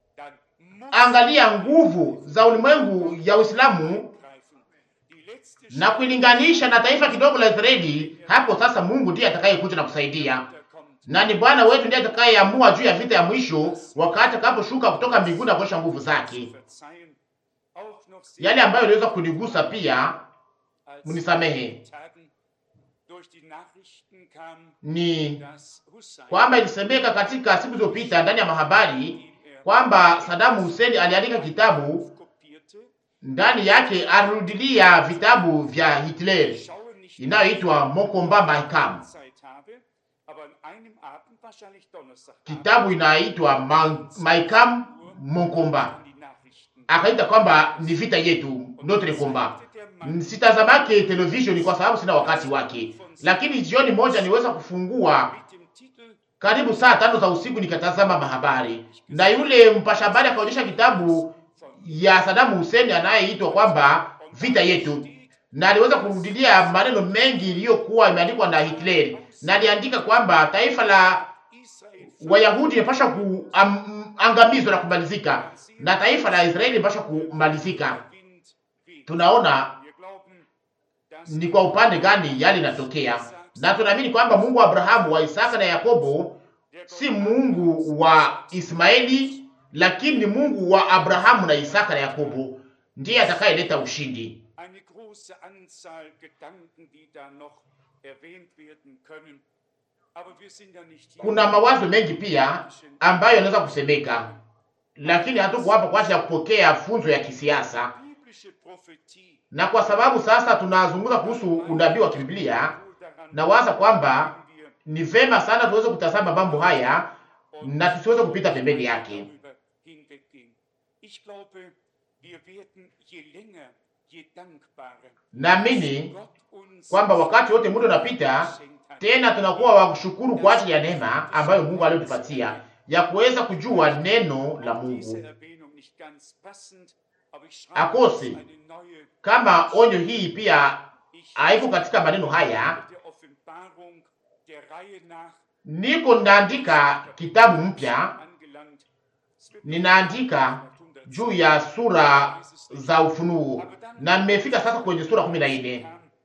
[SPEAKER 3] dann muss
[SPEAKER 1] nguvu za ulimwengu ya Uislamu
[SPEAKER 3] greifen. Die letzte
[SPEAKER 1] na kuilinganisha na taifa kidogo la Israeli, hapo sasa Mungu ndiye atakayekuja na kusaidia,
[SPEAKER 3] Schritte kommt.
[SPEAKER 1] na ni Bwana wetu ndiye atakayeamua juu ya vita ya mwisho, wakati atakaposhuka kutoka mbinguni na kuonyesha nguvu zake.
[SPEAKER 3] Verzeihen. Auch noch sehr
[SPEAKER 1] Yale ambayo iliweza kunigusa pia,
[SPEAKER 3] als
[SPEAKER 1] munisamehe,
[SPEAKER 3] in den Tagen durch die Nachrichten kam,
[SPEAKER 1] ni
[SPEAKER 3] dass Hussein
[SPEAKER 1] kwamba ilisemeka katika siku zilizopita ndani ya mahabari
[SPEAKER 3] den er
[SPEAKER 1] kwamba Saddam Hussein aliandika kitabu
[SPEAKER 3] kopierte,
[SPEAKER 1] ndani yake alirudilia vitabu vya Hitler
[SPEAKER 3] schaue nicht
[SPEAKER 1] inayoitwa Mokomba Maikam.
[SPEAKER 3] Zeit habe, aber an einem Abend, wahrscheinlich Donnerstag,
[SPEAKER 1] Kitabu inaitwa Ma- Maikam Mokomba,
[SPEAKER 3] an die Nachrichten.
[SPEAKER 1] akaita kwamba ni vita yetu, notre combat. Sitazamake television kwa sababu sina wakati wake, lakini jioni moja niweza kufungua
[SPEAKER 3] Mit dem Titel
[SPEAKER 1] karibu saa tano za usiku nikatazama mahabari, na yule mpasha habari akaonyesha kitabu ya Saddam Hussein anayeitwa kwamba vita yetu, na aliweza kurudilia maneno mengi iliyokuwa imeandikwa na Hitler, na aliandika kwamba taifa la
[SPEAKER 3] Israel
[SPEAKER 1] Wayahudi inapaswa kuangamizwa na kumalizika na taifa la Israeli inapaswa kumalizika.
[SPEAKER 3] Wind weht.
[SPEAKER 1] Tunaona
[SPEAKER 3] Wir glauben, dass
[SPEAKER 1] ni kwa upande gani yale inatokea, na tunaamini kwamba Mungu wa Abrahamu, wa Isaka na Yakobo
[SPEAKER 3] der Gott
[SPEAKER 1] si Mungu wa Ismaeli, lakini ni Mungu wa Abrahamu na Isaka na Yakobo, ndiye atakayeleta ushindi.
[SPEAKER 3] eine große Anzahl Gedanken, die da noch erwähnt werden können. Aber wir sind ja nicht hier.
[SPEAKER 1] Kuna mawazo mengi pia ambayo yanaweza kusemeka, lakini hatuko hapa kwa ajili ya kupokea funzo ya kisiasa.
[SPEAKER 3] Biblische Prophetie.
[SPEAKER 1] Na kwa sababu sasa tunazungumza kuhusu unabii wa Kibiblia,
[SPEAKER 3] Wohl daran
[SPEAKER 1] nawaza kwamba
[SPEAKER 3] wenn wir
[SPEAKER 1] ni vema sana tuweze kutazama mambo haya na tusiweze kupita pembeni yake.
[SPEAKER 3] darüber hinweggehen. Ich glaube, wir werden je länger, je dankbarer
[SPEAKER 1] Naamini
[SPEAKER 3] Gott uns
[SPEAKER 1] kwamba wakati wote muda unapita,
[SPEAKER 3] geschenkt hat.
[SPEAKER 1] tena tunakuwa wa kushukuru kwa ajili ya neema ambayo Mungu aliyotupatia ya kuweza kujua neno la
[SPEAKER 3] Auch diese
[SPEAKER 1] Mungu.
[SPEAKER 3] Erwähnung nicht ganz passend, aber ich schreibe
[SPEAKER 1] Akose.
[SPEAKER 3] jetzt eine neue
[SPEAKER 1] Kama onyo hii pia
[SPEAKER 3] Ich
[SPEAKER 1] haiko katika maneno haya,
[SPEAKER 3] der Offenbarung der Reihe nach
[SPEAKER 1] niko ninaandika kitabu mpya,
[SPEAKER 3] angelangt. Es wird
[SPEAKER 1] ninaandika juu ya sura za ufunuo na nimefika sasa kwenye sura kumi na nne.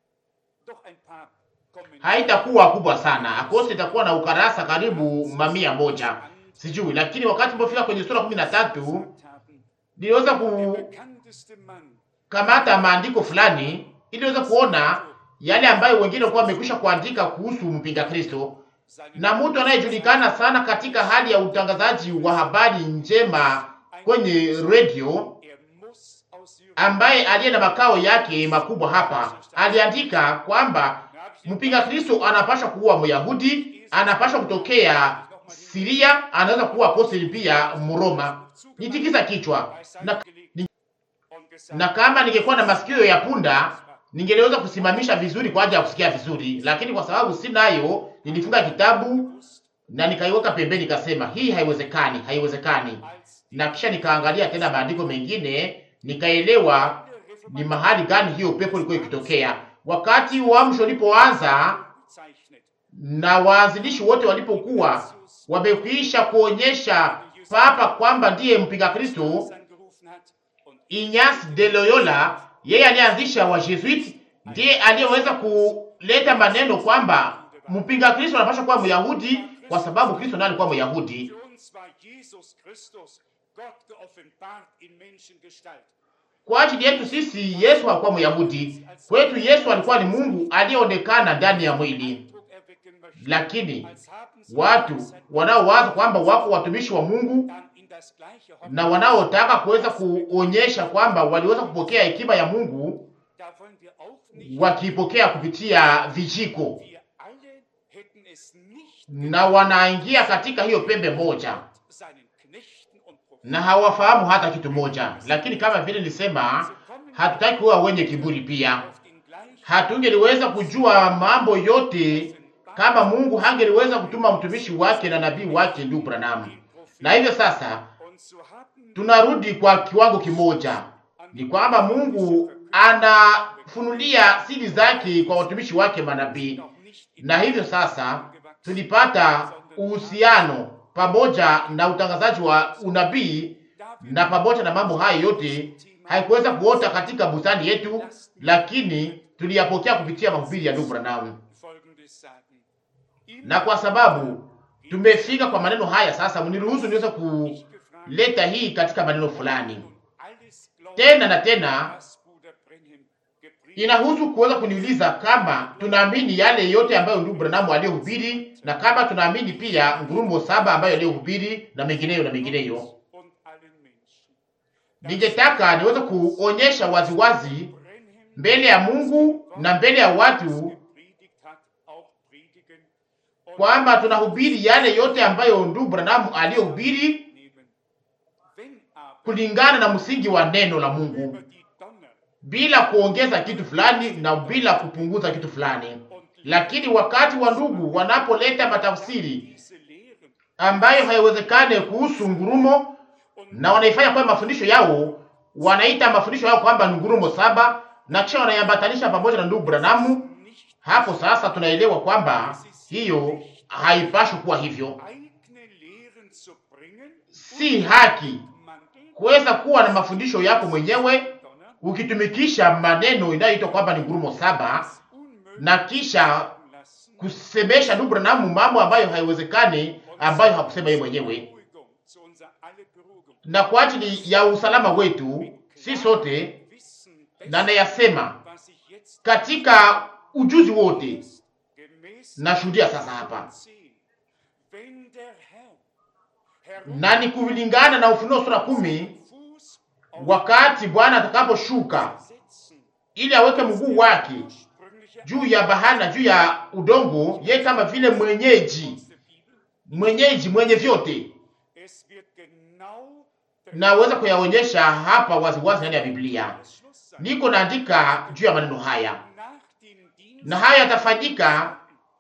[SPEAKER 3] Doch ein paar Kommentare
[SPEAKER 1] Haitakuwa kubwa sana, akose itakuwa na ukarasa karibu mamia moja, sijui, lakini wakati nilipofika kwenye sura kumi na tatu
[SPEAKER 3] gesagt haben.
[SPEAKER 1] niliweza
[SPEAKER 3] Der bekannteste Mann
[SPEAKER 1] kukamata maandiko fulani ili niweze kuona yale ambayo wengine walikuwa wamekwisha kuandika kuhusu mpinga Kristo,
[SPEAKER 3] seinen
[SPEAKER 1] na mtu anayejulikana sana katika hali ya utangazaji wa habari njema kwenye redio
[SPEAKER 3] er muss aus Syrien
[SPEAKER 1] ambaye aliye na makao yake makubwa hapa aliandika kwamba mpinga Kristo anapaswa kuwa Myahudi, anapaswa kutokea Siria, anaweza kuwa apostoli pia Mroma. Nitikisa kichwa na, ni-
[SPEAKER 3] und gesagt,
[SPEAKER 1] na kama ningekuwa na masikio ya punda ningeweza kusimamisha vizuri kwa ajili ya kusikia vizuri, lakini kwa sababu sinayo, nilifunga kitabu na nikaiweka pembeni, nikasema hii haiwezekani, haiwezekani.
[SPEAKER 3] als
[SPEAKER 1] Na kisha nikaangalia tena maandiko mengine, nikaelewa ni mahali gani hiyo pepo ilikuwa ikitokea. Wakati uamsho ulipoanza
[SPEAKER 3] bezeichnet.
[SPEAKER 1] na waanzilishi wote walipokuwa wamekwisha kuonyesha papa kwamba ndiye mpinga Kristo,
[SPEAKER 3] angerufen hat und
[SPEAKER 1] Ignace de Loyola, yeye aliyeanzisha wa Jesuit, ndiye aliyeweza kuleta maneno kwamba mpinga Kristo anapaswa kuwa Myahudi kwa sababu Kristo naye alikuwa Myahudi.
[SPEAKER 3] für uns war Jesus Christus Gott geoffenbart in Menschengestalt.
[SPEAKER 1] Kwa ajili yetu sisi Yesu hakuwa Myahudi, kwetu Yesu alikuwa ni Mungu aliyeonekana ndani ya mwili.
[SPEAKER 3] Eindruck erwecken möchte,
[SPEAKER 1] Lakini
[SPEAKER 3] als haben sie
[SPEAKER 1] watu
[SPEAKER 3] Weisheit
[SPEAKER 1] wanaowaza kwamba wako watumishi wa Mungu
[SPEAKER 3] dann in das gleiche
[SPEAKER 1] na
[SPEAKER 3] Hoffnung-
[SPEAKER 1] wanaotaka kuweza kuonyesha kwamba waliweza kupokea hekima ya Mungu
[SPEAKER 3] Da wollen wir auch nicht,
[SPEAKER 1] wakiipokea kupitia vijiko,
[SPEAKER 3] wir alle hätten es nicht
[SPEAKER 1] na wanaingia katika hiyo pembe moja
[SPEAKER 3] seinen Knechten und Propheten
[SPEAKER 1] na hawafahamu hata kitu moja. Lakini kama vile nilisema, hatutaki kuwa wenye kiburi pia.
[SPEAKER 3] auf den gleichen
[SPEAKER 1] hatungeliweza kujua mambo yote kama Mungu hangeliweza kutuma mtumishi wake na nabii wake ndugu Branham. Na hivyo sasa tunarudi kwa kiwango kimoja, ni kwamba Mungu anafunulia siri zake kwa watumishi wake manabii, na hivyo sasa tulipata uhusiano pamoja na utangazaji wa unabii, na pamoja na mambo hayo yote haikuweza kuota katika bustani yetu, lakini tuliyapokea kupitia mahubiri ya ndugu Branham. Na kwa sababu tumefika kwa maneno haya sasa, mniruhusu niweze kuleta hii katika maneno fulani tena na tena. Inahusu kuweza kuniuliza kama tunaamini yale yote ambayo ndugu Branham aliyohubiri na kama tunaamini pia ngurumo saba ambayo aliyohubiri na mengineyo na mengineyo. Ningetaka niweze kuonyesha waziwazi mbele ya Mungu na mbele ya watu kwamba tunahubiri yale yote ambayo ndugu Branham aliyohubiri kulingana na msingi wa neno la Mungu, bila kuongeza kitu fulani na bila kupunguza kitu fulani. Lakini wakati wa ndugu wanapoleta matafsiri ambayo haiwezekane kuhusu ngurumo na wanaifanya kwa mafundisho yao, wanaita mafundisho yao kwamba ni ngurumo saba na kisha wanayambatanisha pamoja na ndugu Branamu. Hapo sasa tunaelewa kwamba hiyo haipashi kuwa hivyo. Si haki kuweza kuwa na mafundisho yako mwenyewe ukitumikisha maneno inayoitwa kwamba ni ngurumo saba na kisha kusemesha ndugu Branamu mambo ambayo haiwezekani, ambayo hakusema yeye mwenyewe. Na kwa ajili ya usalama wetu si sote, na nayasema katika ujuzi wote, nashuhudia sasa hapa na ni kulingana na Ufunuo sura kumi, wakati Bwana atakaposhuka ili aweke mguu wake juu ya bahari na juu ya udongo, yeye kama vile mwenyeji mwenyeji mwenye vyote. Naweza kuyaonyesha hapa waziwazi ndani ya Biblia, niko naandika juu ya maneno haya, na haya yatafanyika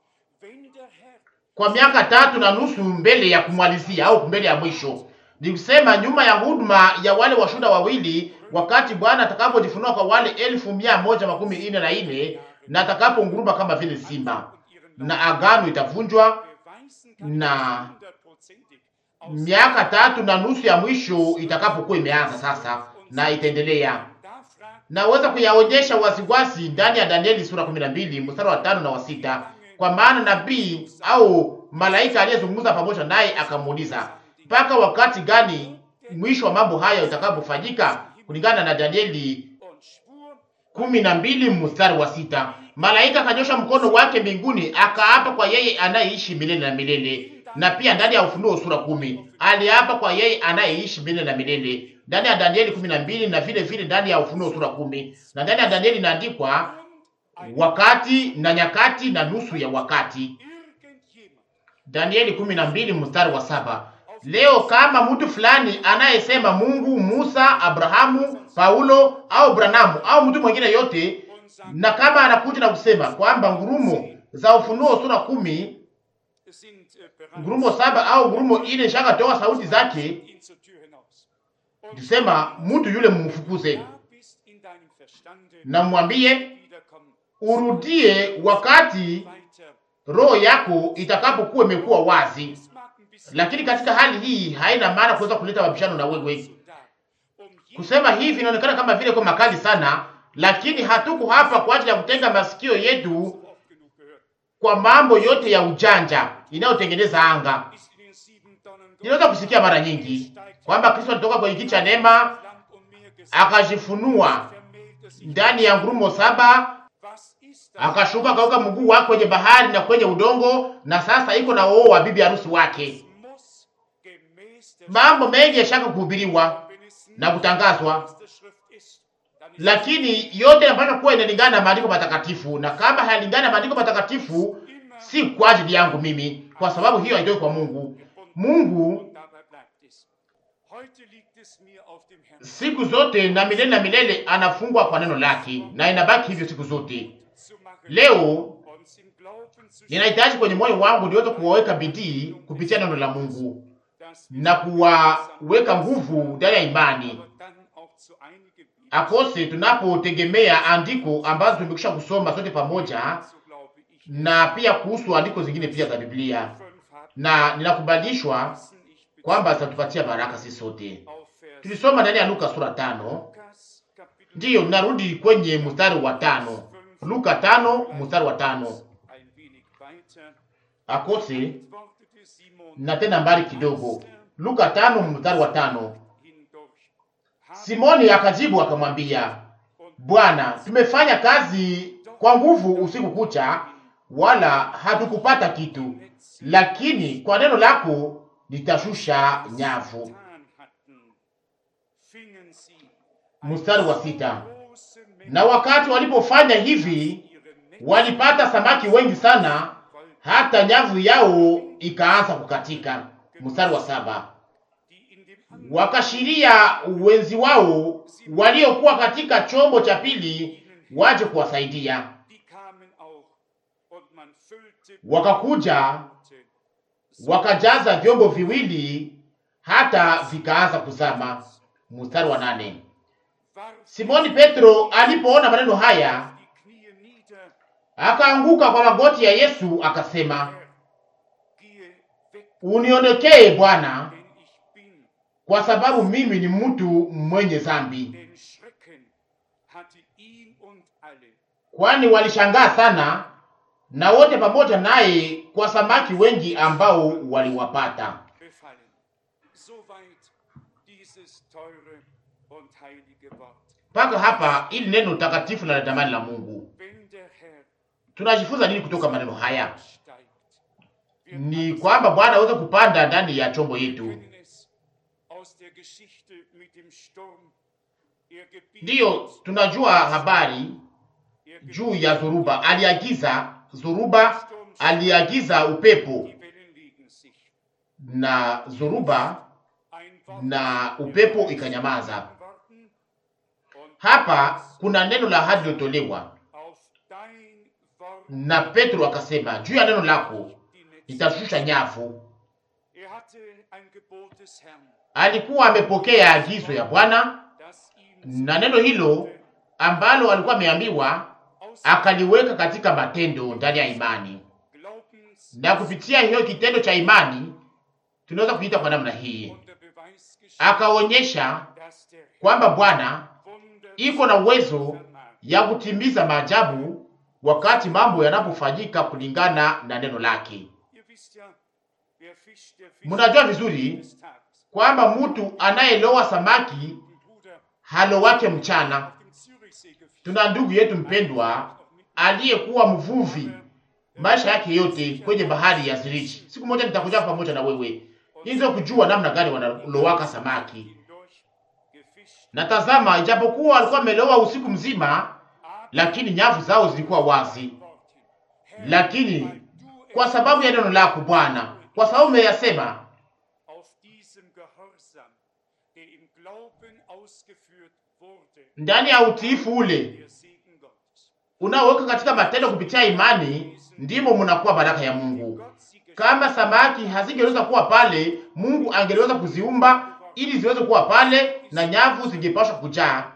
[SPEAKER 1] kwa miaka tatu na nusu mbele ya kumalizia au mbele ya mwisho. Ni kusema nyuma ya huduma ya wale washuhuda wawili, wakati Bwana atakapojifunua kwa wale elfu mia moja makumi ine na ine na atakaponguruma kama vile simba, na agano itavunjwa, na miaka tatu na nusu ya mwisho itakapokuwa imeanza sasa na itaendelea. Naweza kuyaonyesha wasiwasi ndani ya Danieli sura 12 mstari wa tano na wa sita kwa maana nabii au malaika aliyezungumza pamoja naye akamuuliza, mpaka wakati gani mwisho wa mambo haya utakapofanyika? Kulingana na Danieli kumi na mbili mstari wa sita. Malaika akanyosha mkono wake mbinguni akaapa kwa yeye anayeishi milele na milele. Na pia ndani ya Ufunuo sura kumi aliapa kwa yeye anayeishi milele na milele, ndani ya Danieli kumi na mbili na vile vile ndani ya Ufunuo sura kumi na ndani ya Danieli inaandikwa wakati na nyakati na nusu ya wakati. Danieli kumi na mbili mstari wa saba. Leo kama mtu fulani anayesema Mungu, Musa, Abrahamu, Paulo au Branamu au mtu mwingine yote, na kama anakuja na kusema kwamba ngurumo za Ufunuo sura kumi, ngurumo saba au ngurumo ine shaka toa sauti zake, tusema mtu yule mumfukuze na mwambie urudie wakati roho yako itakapokuwa imekuwa wazi. Lakini katika hali hii haina maana kuweza kuleta mabishano na wewe. Kusema hivi inaonekana kama vile kwa makali sana, lakini hatuko hapa kwa ajili ya kutenga masikio yetu kwa mambo yote ya ujanja inayotengeneza anga. Inaweza kusikia mara nyingi kwamba Kristo alitoka kwenye kiti cha neema akajifunua ndani ya ngurumo saba akashuka akaweka mguu wake kwenye bahari na kwenye udongo, na sasa iko na oo wa bibi harusi wake. Mambo mengi yashaka kuhubiriwa na kutangazwa, lakini yote yanapaswa kuwa inalingana na maandiko matakatifu, na kama hayalingana na maandiko matakatifu, si kwa ajili yangu mimi, kwa sababu hiyo haitoki kwa Mungu. Mungu siku zote na milele na milele anafungwa kwa neno lake, na inabaki hivyo siku zote. Leo ninahitaji kwenye moyo wangu niweze kuwaweka bidii kupitia neno la Mungu na kuwaweka nguvu ndani ya imani akose tunapotegemea andiko ambazo tumekwisha kusoma sote pamoja, na pia kuhusu andiko zingine pia za Biblia, na ninakubalishwa kwamba zitatupatia baraka sisi sote. Tulisoma ndani ya Luka sura tano. Ndiyo, ninarudi kwenye mstari wa tano, Luka tano mstari wa tano akose na tena mbali kidogo, Luka tano mstari wa tano. Simoni akajibu akamwambia, Bwana, tumefanya kazi kwa nguvu usiku kucha, wala hatukupata kitu, lakini kwa neno lako nitashusha nyavu. Mstari wa sita. Na wakati walipofanya hivi, walipata samaki wengi sana, hata nyavu yao ikaanza kukatika. Mstari wa saba. Wakashiria wenzi wao waliokuwa katika chombo cha pili waje kuwasaidia. Wakakuja wakajaza vyombo viwili hata vikaanza kuzama. Mstari wa nane. Simoni Petro alipoona maneno haya akaanguka kwa magoti ya Yesu akasema, uniondokee Bwana, kwa sababu mimi ni mtu mwenye dhambi. Kwani walishangaa sana na wote pamoja naye kwa samaki wengi ambao waliwapata. Mpaka hapa ili neno takatifu na la damani la Mungu. Tunajifunza nini kutoka maneno haya? Ni kwamba Bwana aweze kupanda ndani ya chombo yetu. Ndiyo, tunajua habari juu ya Zoruba. Aliagiza Zoruba, aliagiza upepo na Zoruba na upepo ikanyamaza. Hapa kuna neno la ahadi lilotolewa na Petro akasema, juu ya neno lako nitashusha nyavu. Alikuwa amepokea agizo ya Bwana na neno hilo ambalo alikuwa ameambiwa akaliweka katika matendo ndani ya imani, na kupitia hiyo kitendo cha imani tunaweza kuita kwa namna hii, akaonyesha kwamba Bwana iko na uwezo ya kutimiza maajabu wakati mambo yanapofanyika kulingana na neno lake. Mnajua vizuri kwamba mtu anayelowa samaki halowake mchana. Tuna ndugu yetu mpendwa aliyekuwa mvuvi maisha yake yote kwenye bahari ya Zurich. Siku moja nitakuja pamoja na wewe hizo kujua namna gani wanalowaka samaki. Na tazama, ijapokuwa alikuwa amelowa usiku mzima, lakini nyavu zao zilikuwa wazi. Lakini kwa sababu ya neno lako Bwana, kwa sababu umeyasema, ndani ya utiifu ule unaoweka katika matendo kupitia imani, ndimo mnakuwa baraka ya Mungu. Kama samaki hazingeweza kuwa pale, Mungu angeliweza kuziumba ili ziweze kuwa pale na nyavu zingepashwa kujaa.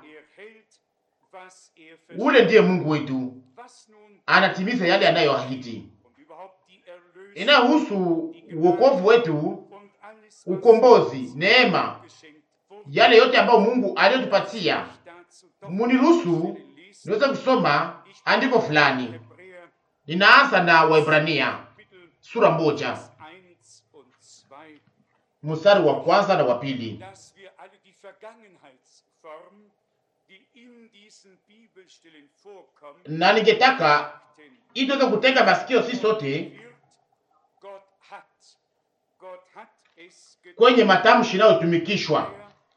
[SPEAKER 1] Ule ndiye Mungu wetu, anatimiza yale anayoahidi. Inayohusu uokovu wetu, ukombozi, neema, yale yote ambayo Mungu aliyotupatia. Muniruhusu niweze kusoma andiko fulani. Ninaanza na Waibrania sura moja mstari wa kwanza na wa pili. Na ningetaka ili tuweze kutega masikio sisi sote kwenye matamshi inayotumikishwa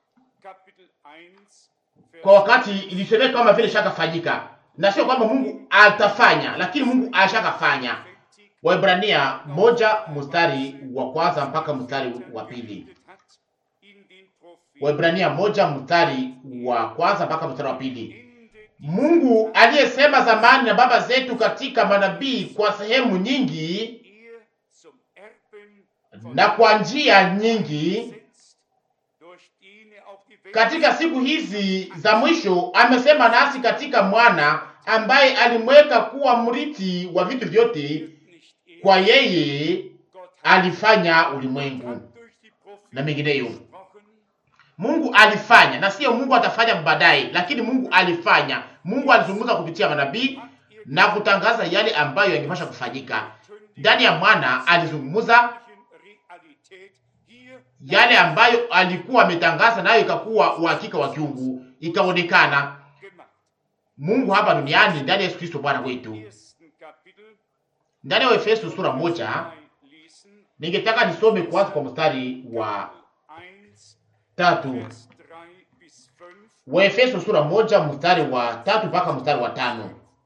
[SPEAKER 1] kwa wakati ilisemeka kama vile shakafanyika, na sio kwamba Mungu atafanya, lakini Mungu ashakafanya. Waibrania moja mstari wa kwanza mpaka mstari wa pili. Waibrania moja mstari wa kwanza mpaka mstari wa pili. Mungu aliyesema zamani na baba zetu katika manabii kwa sehemu nyingi
[SPEAKER 3] ihr zum Erben von
[SPEAKER 1] na kwa njia nyingi,
[SPEAKER 3] gesetzt, durch den er auch die Welt
[SPEAKER 1] katika siku hizi za mwisho amesema nasi katika mwana ambaye alimweka kuwa mrithi wa vitu vyote.
[SPEAKER 3] nicht er,
[SPEAKER 1] Kwa yeye
[SPEAKER 3] Gott hat,
[SPEAKER 1] alifanya ulimwengu
[SPEAKER 3] hat durch die Propheten
[SPEAKER 1] na mengineyo.
[SPEAKER 3] gesprochen,
[SPEAKER 1] Mungu alifanya, na sio Mungu atafanya baadaye, lakini Mungu alifanya. Mungu alizungumza kupitia manabii na kutangaza yale ambayo yangepasha kufanyika. Ndani ya mwana alizungumza
[SPEAKER 3] Realität hier
[SPEAKER 1] yale ambayo alikuwa ametangaza, nayo ikakuwa uhakika wa kiungu, ikaonekana
[SPEAKER 3] gemacht.
[SPEAKER 1] Mungu hapa duniani ndani ya Yesu Kristo Bwana wetu.
[SPEAKER 3] Ersten Kapitel
[SPEAKER 1] Ndani ya Efeso sura moja,
[SPEAKER 3] lesen,
[SPEAKER 1] ningetaka nisome kwanza kwa mstari wa
[SPEAKER 3] 1,
[SPEAKER 1] tatu.
[SPEAKER 3] Vers 3 bis 5.
[SPEAKER 1] Wa Efeso sura moja mstari wa tatu mpaka mstari wa tano.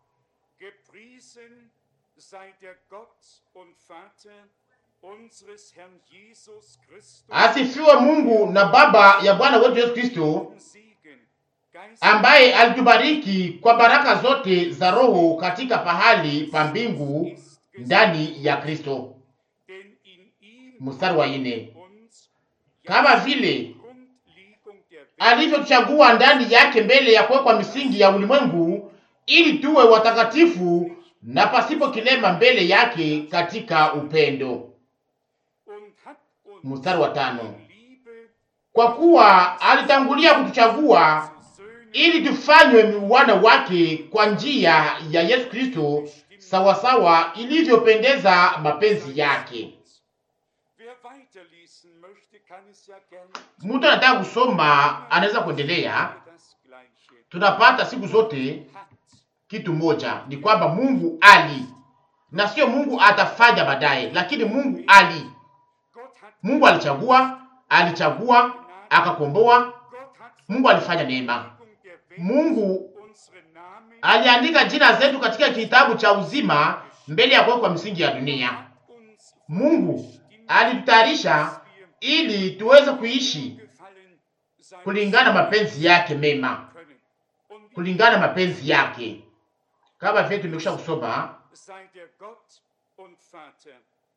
[SPEAKER 3] Gepriesen sei der Gott und Vater unseres Herrn Jesus Christus.
[SPEAKER 1] Asifiwe Mungu na Baba ya Bwana wetu Yesu Kristo
[SPEAKER 3] Segen, Geist
[SPEAKER 1] ambaye alitubariki kwa baraka zote za Roho katika pahali pa mbingu
[SPEAKER 3] ist
[SPEAKER 1] ndani ya Kristo.
[SPEAKER 3] denn in ihm
[SPEAKER 1] Mstari wa ine,
[SPEAKER 3] uns
[SPEAKER 1] kama vile
[SPEAKER 3] Grundlegung der Welt
[SPEAKER 1] alivyotuchagua ndani yake mbele ya kuwekwa misingi ya ulimwengu, ili tuwe watakatifu na pasipo kilema mbele yake katika upendo.
[SPEAKER 3] und hat uns
[SPEAKER 1] Mstari wa tano,
[SPEAKER 3] in Liebe
[SPEAKER 1] kwa kuwa alitangulia kutuchagua
[SPEAKER 3] zu Söhnen
[SPEAKER 1] ili tufanywe wana wake kwa njia ya Yesu Kristo, sawasawa ilivyopendeza mapenzi yake.
[SPEAKER 3] Wer weiterlesen möchte, kann es ja gerne
[SPEAKER 1] Mtu anataka kusoma anaweza kuendelea.
[SPEAKER 3] das Gleiche.
[SPEAKER 1] Tunapata siku zote
[SPEAKER 3] Hat
[SPEAKER 1] kitu moja, ni kwamba Mungu ali, na sio Mungu atafanya baadaye, lakini Mungu ali.
[SPEAKER 3] Gott hat
[SPEAKER 1] Mungu alichagua, alichagua akakomboa.
[SPEAKER 3] Gott hat
[SPEAKER 1] Mungu alifanya neema.
[SPEAKER 3] Grundlegung der Welt
[SPEAKER 1] Mungu
[SPEAKER 3] unsere Namen
[SPEAKER 1] aliandika jina zetu katika kitabu cha uzima mbele ya kuwekwa misingi ya dunia.
[SPEAKER 3] uns
[SPEAKER 1] Mungu alitutayarisha ili tuweze kuishi
[SPEAKER 3] gefallen sein
[SPEAKER 1] kulingana mapenzi yake mema,
[SPEAKER 3] können. Und
[SPEAKER 1] kulingana mapenzi yake, kama vile tumekwisha kusoma.
[SPEAKER 3] sei der Gott und Vater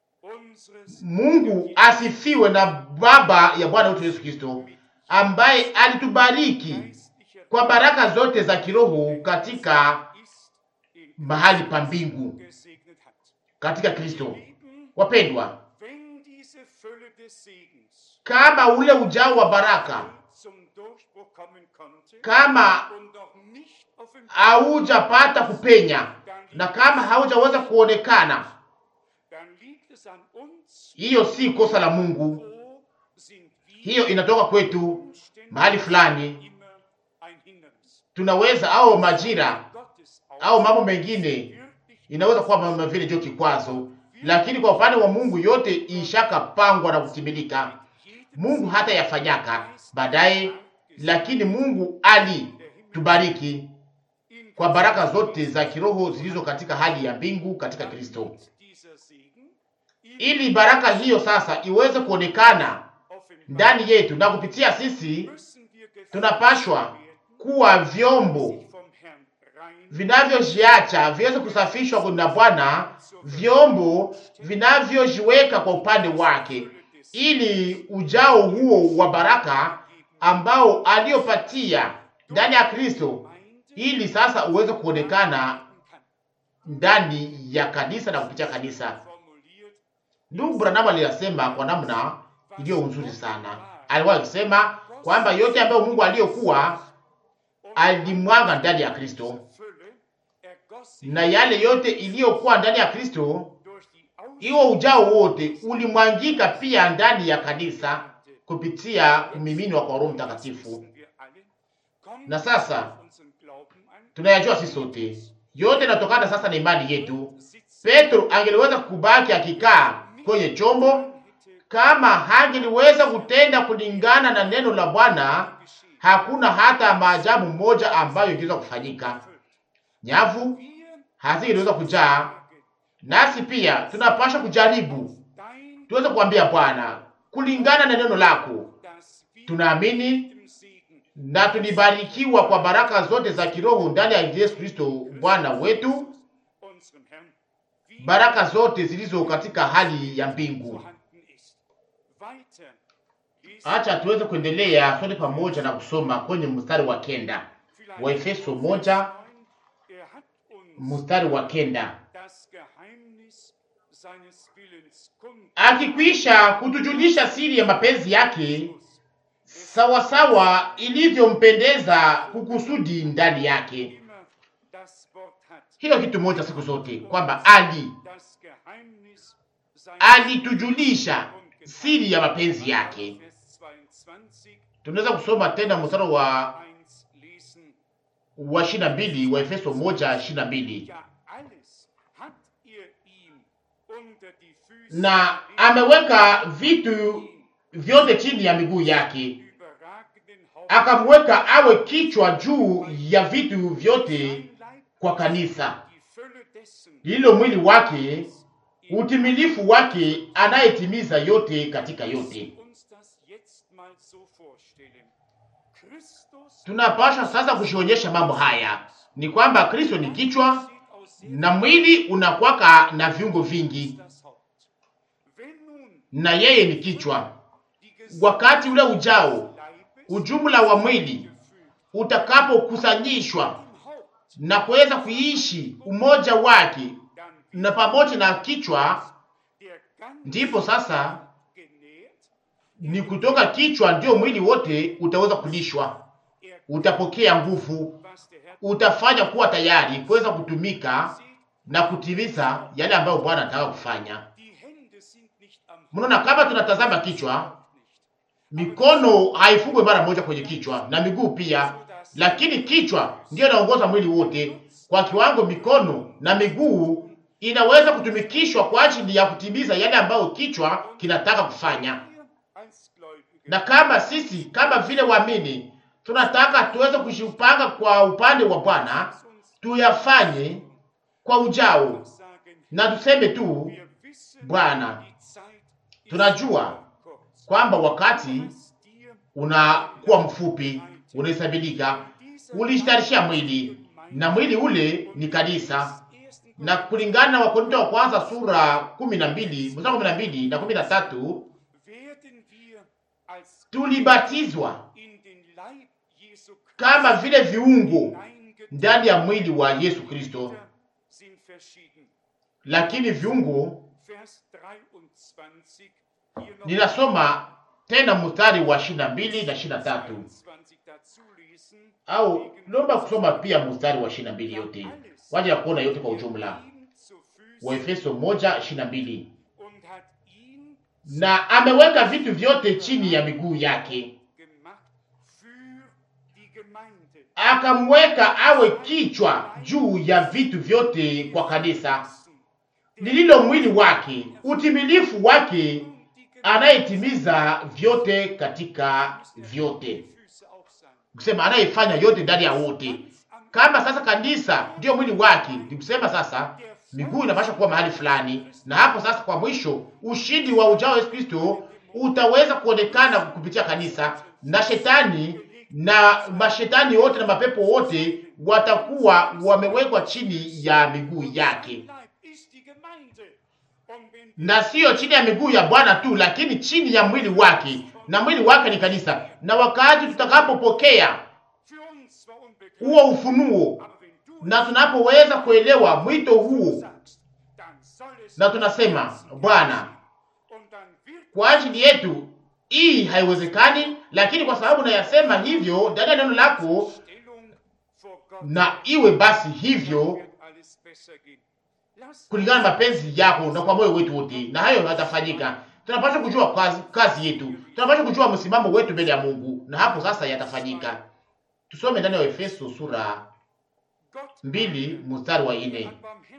[SPEAKER 3] unseres
[SPEAKER 1] Mungu asifiwe na Baba ya Bwana wetu Yesu Kristo, ambaye alitubariki
[SPEAKER 3] geistlicher
[SPEAKER 1] kwa baraka zote za kiroho katika
[SPEAKER 3] ist in
[SPEAKER 1] mahali pa mbingu
[SPEAKER 3] gesegnet hat.
[SPEAKER 1] katika Kristo.
[SPEAKER 3] Lieben,
[SPEAKER 1] Wapendwa,
[SPEAKER 3] wenn diese Fülle des Segens
[SPEAKER 1] kama ule ujao wa baraka
[SPEAKER 3] zum Durchbruch kommen konnte
[SPEAKER 1] kama
[SPEAKER 3] und noch nicht offenbar,
[SPEAKER 1] haujapata kupenya na kama haujaweza kuonekana,
[SPEAKER 3] dann liegt es an uns,
[SPEAKER 1] hiyo si kosa la Mungu,
[SPEAKER 3] wo sind wir
[SPEAKER 1] hiyo inatoka kwetu
[SPEAKER 3] Umständen
[SPEAKER 1] mahali fulani.
[SPEAKER 3] immer ein Hindernis.
[SPEAKER 1] Tunaweza au majira
[SPEAKER 3] Gottes
[SPEAKER 1] au mambo mengine
[SPEAKER 3] wirklich
[SPEAKER 1] inaweza kuwa kama vile ndio kikwazo, lakini kwa upande wa Mungu yote ishaka pangwa na kutimilika. Mungu hata yafanyaka baadaye, lakini Mungu alitubariki
[SPEAKER 3] in
[SPEAKER 1] kwa baraka zote za kiroho zilizo katika hali ya mbingu katika Kristo,
[SPEAKER 3] dieser Segen
[SPEAKER 1] ili baraka hiyo sasa iweze kuonekana
[SPEAKER 3] offenbar
[SPEAKER 1] ndani yetu na kupitia sisi
[SPEAKER 3] müssen wir gefüllt
[SPEAKER 1] tunapashwa
[SPEAKER 3] werden,
[SPEAKER 1] kuwa vyombo
[SPEAKER 3] vom Herrn rein
[SPEAKER 1] vinavyojiacha viweze kusafishwa na Bwana, vyombo vinavyojiweka kwa upande wake, ili ujao huo wa baraka ambao aliyopatia ndani ya Kristo, ili sasa uweze kuonekana ndani ya kanisa na kupitia kanisa.
[SPEAKER 3] formuliert,
[SPEAKER 1] Ndugu Branham aliyasema kwa namna iliyo nzuri sana. Alikuwa akisema kwamba yote ambayo Mungu aliyokuwa alimwaga ndani ya Kristo
[SPEAKER 3] Fülle ergoss sich
[SPEAKER 1] na yale yote iliyokuwa ndani ya Kristo,
[SPEAKER 3] durch die
[SPEAKER 1] hiyo ujao wote ulimwangika pia ndani ya kanisa kupitia kumiminwa kwa Roho Mtakatifu.
[SPEAKER 3] Wissen wir alle, kommt
[SPEAKER 1] Na sasa
[SPEAKER 3] auf unseren Glauben an,
[SPEAKER 1] tunayajua sisi sote, yote inatokana sasa na imani yetu.
[SPEAKER 3] sitzt
[SPEAKER 1] Petro angeliweza kubaki akikaa kwenye chombo
[SPEAKER 3] hätte
[SPEAKER 1] kama hangeliweza kutenda kulingana na neno la Bwana.
[SPEAKER 3] geschehen.
[SPEAKER 1] Hakuna hata maajabu moja ambayo ingeweza kufanyika. Nyavu
[SPEAKER 3] Wir
[SPEAKER 1] hazingeweza kujaa,
[SPEAKER 3] sagen,
[SPEAKER 1] nasi pia tunapaswa kujaribu
[SPEAKER 3] dein,
[SPEAKER 1] tuweze kuambia Bwana kulingana na neno lako.
[SPEAKER 3] dass wir
[SPEAKER 1] Tunaamini
[SPEAKER 3] dem Segen
[SPEAKER 1] na tulibarikiwa kwa baraka zote za kiroho ndani ya Yesu Kristo Bwana wetu,
[SPEAKER 3] unserem Herrn, wie
[SPEAKER 1] baraka zote zilizo katika hali ya mbingu.
[SPEAKER 3] vorhanden ist. Weiter lesen
[SPEAKER 1] Acha tuweze kuendelea sote pamoja na kusoma kwenye mstari wa kenda
[SPEAKER 3] vielleicht
[SPEAKER 1] Waefeso
[SPEAKER 3] Vers
[SPEAKER 1] moja
[SPEAKER 3] 9. Er hat uns
[SPEAKER 1] mstari wa kenda
[SPEAKER 3] das Geheimnis seines Willens kund
[SPEAKER 1] akikwisha kutujulisha siri ya mapenzi yake sawasawa ilivyompendeza kukusudi ndani yake.
[SPEAKER 3] immer das Wort hat.
[SPEAKER 1] Hiyo kitu moja siku zote kwamba ali
[SPEAKER 3] Das Geheimnis seines
[SPEAKER 1] alitujulisha siri ya mapenzi yake.
[SPEAKER 3] Vers 22,
[SPEAKER 1] Tunaweza kusoma tena mstari wa
[SPEAKER 3] 1 lesen.
[SPEAKER 1] wa ishirini na mbili wa Efeso moja ishirini na mbili
[SPEAKER 3] Ja, alles hat ihr ihm unter die Füße
[SPEAKER 1] na
[SPEAKER 3] gelegt,
[SPEAKER 1] ameweka vitu vyote chini ya miguu yake,
[SPEAKER 3] überragenden Haupt
[SPEAKER 1] akamweka awe kichwa juu ya vitu vyote
[SPEAKER 3] sein Leib,
[SPEAKER 1] kwa kanisa,
[SPEAKER 3] die Fülle dessen,
[SPEAKER 1] lililo mwili wake, utimilifu wake, anayetimiza yote katika yote.
[SPEAKER 3] uns das jetzt mal so vorstellen. Christus
[SPEAKER 1] Tunapaswa sasa kujionyesha mambo haya ni kwamba Kristo ni kichwa
[SPEAKER 3] besteht aus sehr
[SPEAKER 1] na mwili unakwaka na viungo vingi,
[SPEAKER 3] das Haupt. Wenn nun
[SPEAKER 1] na yeye ni kichwa.
[SPEAKER 3] die
[SPEAKER 1] Wakati ule ujao,
[SPEAKER 3] Leibes
[SPEAKER 1] ujumla wa mwili
[SPEAKER 3] gefügt
[SPEAKER 1] utakapokusanyishwa
[SPEAKER 3] im Haupt,
[SPEAKER 1] na kuweza kuishi umoja wake
[SPEAKER 3] dann
[SPEAKER 1] na pamoja na kichwa,
[SPEAKER 3] der ganze
[SPEAKER 1] ndipo sasa
[SPEAKER 3] genährt,
[SPEAKER 1] ni kutoka kichwa ndio mwili wote utaweza kulishwa,
[SPEAKER 3] er
[SPEAKER 1] utapokea nguvu,
[SPEAKER 3] was der Herr
[SPEAKER 1] utafanya kuwa tayari kuweza kutumika
[SPEAKER 3] sieht,
[SPEAKER 1] na kutimiza yale ambayo Bwana anataka kufanya.
[SPEAKER 3] die Hände sind nicht am
[SPEAKER 1] Mnaona, kama tunatazama kichwa,
[SPEAKER 3] Haupt nicht.
[SPEAKER 1] mikono haifungwe mara moja kwenye kichwa na miguu pia, lakini kichwa ndiyo inaongoza mwili wote kwa kiwango. Mikono na miguu inaweza kutumikishwa kwa ajili ya kutimiza yale ambayo kichwa kinataka kufanya.
[SPEAKER 3] Wir als Gläubige
[SPEAKER 1] Na kama sisi kama vile waamini tunataka tuweze kushipanga kwa upande wa Bwana,
[SPEAKER 3] uns
[SPEAKER 1] tuyafanye kwa ujao
[SPEAKER 3] sagen,
[SPEAKER 1] na tuseme tu
[SPEAKER 3] wir wissen,
[SPEAKER 1] Bwana,
[SPEAKER 3] die Zeit ist
[SPEAKER 1] tunajua
[SPEAKER 3] kurz.
[SPEAKER 1] kwamba wakati
[SPEAKER 3] Was dir
[SPEAKER 1] unakuwa mfupi, unahesabika. Ulijitayarishia mwili na mwili ule ni kanisa, na kulingana na Wakorinto wa kwanza sura kumi na mbili mstari kumi na mbili na kumi na tatu
[SPEAKER 3] werden wir als
[SPEAKER 1] tulibatizwa
[SPEAKER 3] in den Leib Jesu
[SPEAKER 1] kama vile viungo
[SPEAKER 3] hineingetan
[SPEAKER 1] ndani ya mwili wa Yesu Kristo,
[SPEAKER 3] sind verschieden.
[SPEAKER 1] lakini viungo.
[SPEAKER 3] Vers 23 hier noch
[SPEAKER 1] Ninasoma tena mstari wa ishirini na mbili na ishirini na tatu
[SPEAKER 3] 22 dazu lesen.
[SPEAKER 1] au naomba kusoma pia mstari wa ishirini na mbili yote waje ya kuona yote kwa ujumla.
[SPEAKER 3] Ihm zu Füßen
[SPEAKER 1] Wa Efeso moja ishirini na mbili
[SPEAKER 3] und hat ihn
[SPEAKER 1] na ameweka vitu vyote chini ya miguu yake,
[SPEAKER 3] gemacht für die Gemeinde.
[SPEAKER 1] akamweka awe kichwa juu ya vitu vyote kwa kanisa, lililo mwili wake, utimilifu wake, anayetimiza vyote katika vyote, kusema anayefanya yote ndani ya wote. Kama sasa kanisa ndiyo mwili wake, ni kusema sasa miguu inapaswa kuwa mahali fulani, na hapo sasa, kwa mwisho, ushindi wa ujao wa Yesu Kristo utaweza kuonekana kupitia kanisa, na shetani na mashetani wote na mapepo wote watakuwa wamewekwa chini ya miguu yake, na siyo chini ya miguu ya Bwana tu, lakini chini ya mwili wake, na mwili wake ni kanisa. Na wakati tutakapopokea huo ufunuo na tunapoweza kuelewa mwito huo, na tunasema Bwana, kwa ajili yetu hii haiwezekani, lakini kwa sababu nayasema hivyo ndani ya neno lako, na iwe basi hivyo kulingana na mapenzi yako na kwa moyo wetu wote, na hayo yatafanyika. Tunapaswa kujua kazi, kazi yetu, tunapaswa kujua msimamo wetu mbele ya Mungu, na hapo sasa yatafanyika. Tusome ndani ya Efeso sura mbili mstari wa ine.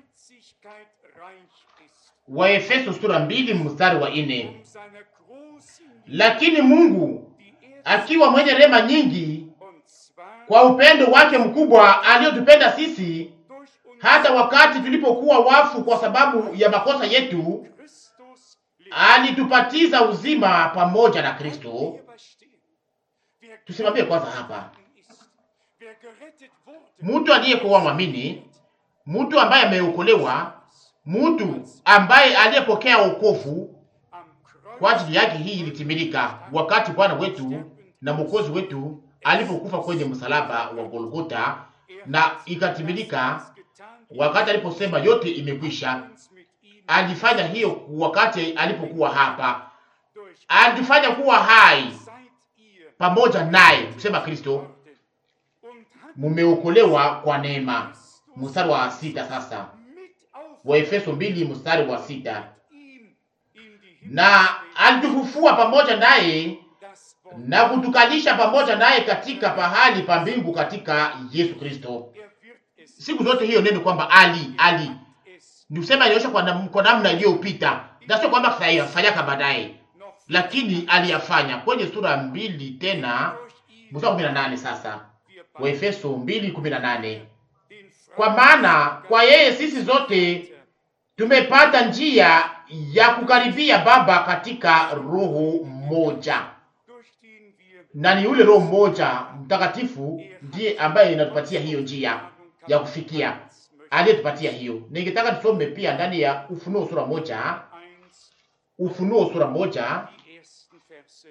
[SPEAKER 1] Wa Efeso sura mbili mstari wa ine. Lakini Mungu akiwa mwenye rehema nyingi, kwa upendo wake mkubwa aliyotupenda sisi, hata wakati tulipokuwa wafu kwa sababu ya makosa yetu, alitupatiza uzima pamoja na Kristo. Tusimamie kwanza hapa.
[SPEAKER 3] gerettet ist, wer gerettet wurde,
[SPEAKER 1] Mtu aliyekuwa mwamini, mtu ambaye ameokolewa, mtu ambaye aliyepokea wokovu
[SPEAKER 3] am Kreuz
[SPEAKER 1] kwa ajili yake, hii ilitimilika wakati Bwana wetu na Mwokozi wetu alipokufa kwenye msalaba wa Golgota, na ikatimilika wakati aliposema yote imekwisha.
[SPEAKER 3] uns mit ihm
[SPEAKER 1] Alifanya hiyo wakati alipokuwa hapa,
[SPEAKER 3] durch
[SPEAKER 1] alifanya kuwa hai
[SPEAKER 3] seid ihr
[SPEAKER 1] pamoja naye, kusema Kristo,
[SPEAKER 3] worden und hat
[SPEAKER 1] mumeokolewa kwa neema. Mstari wa sita sasa
[SPEAKER 3] mit auf
[SPEAKER 1] wa Efeso mbili mstari wa sita
[SPEAKER 3] ihm in die Himmel
[SPEAKER 1] na alitufufua pamoja naye
[SPEAKER 3] das Wort.
[SPEAKER 1] na kutukalisha pamoja naye katika pahali pa mbingu katika Yesu Kristo.
[SPEAKER 3] Er wird es,
[SPEAKER 1] Siku zote hiyo neno kwamba ali ali
[SPEAKER 3] es
[SPEAKER 1] ni kusema aliosha kwa, nam, kwa namna iliyopita, na sio kwamba kayafanyaka baadaye,
[SPEAKER 3] noch
[SPEAKER 1] lakini aliyafanya kwenye sura mbili tena
[SPEAKER 3] durch ihn
[SPEAKER 1] mstari wa kumi na nane sasa
[SPEAKER 3] wir
[SPEAKER 1] wa
[SPEAKER 3] beide
[SPEAKER 1] Efeso mbili kumi na nane
[SPEAKER 3] den
[SPEAKER 1] kwa maana kwa yeye sisi zote tumepata njia ya kukaribia Baba katika roho moja,
[SPEAKER 3] durch den wir
[SPEAKER 1] na ni yule Roho mmoja Mtakatifu ndiye ambaye inatupatia hiyo njia ya kufikia, aliyetupatia hiyo. Ningetaka tusome pia ndani ya Ufunuo sura moja,
[SPEAKER 3] eins
[SPEAKER 1] Ufunuo sura moja
[SPEAKER 3] die ersten Verse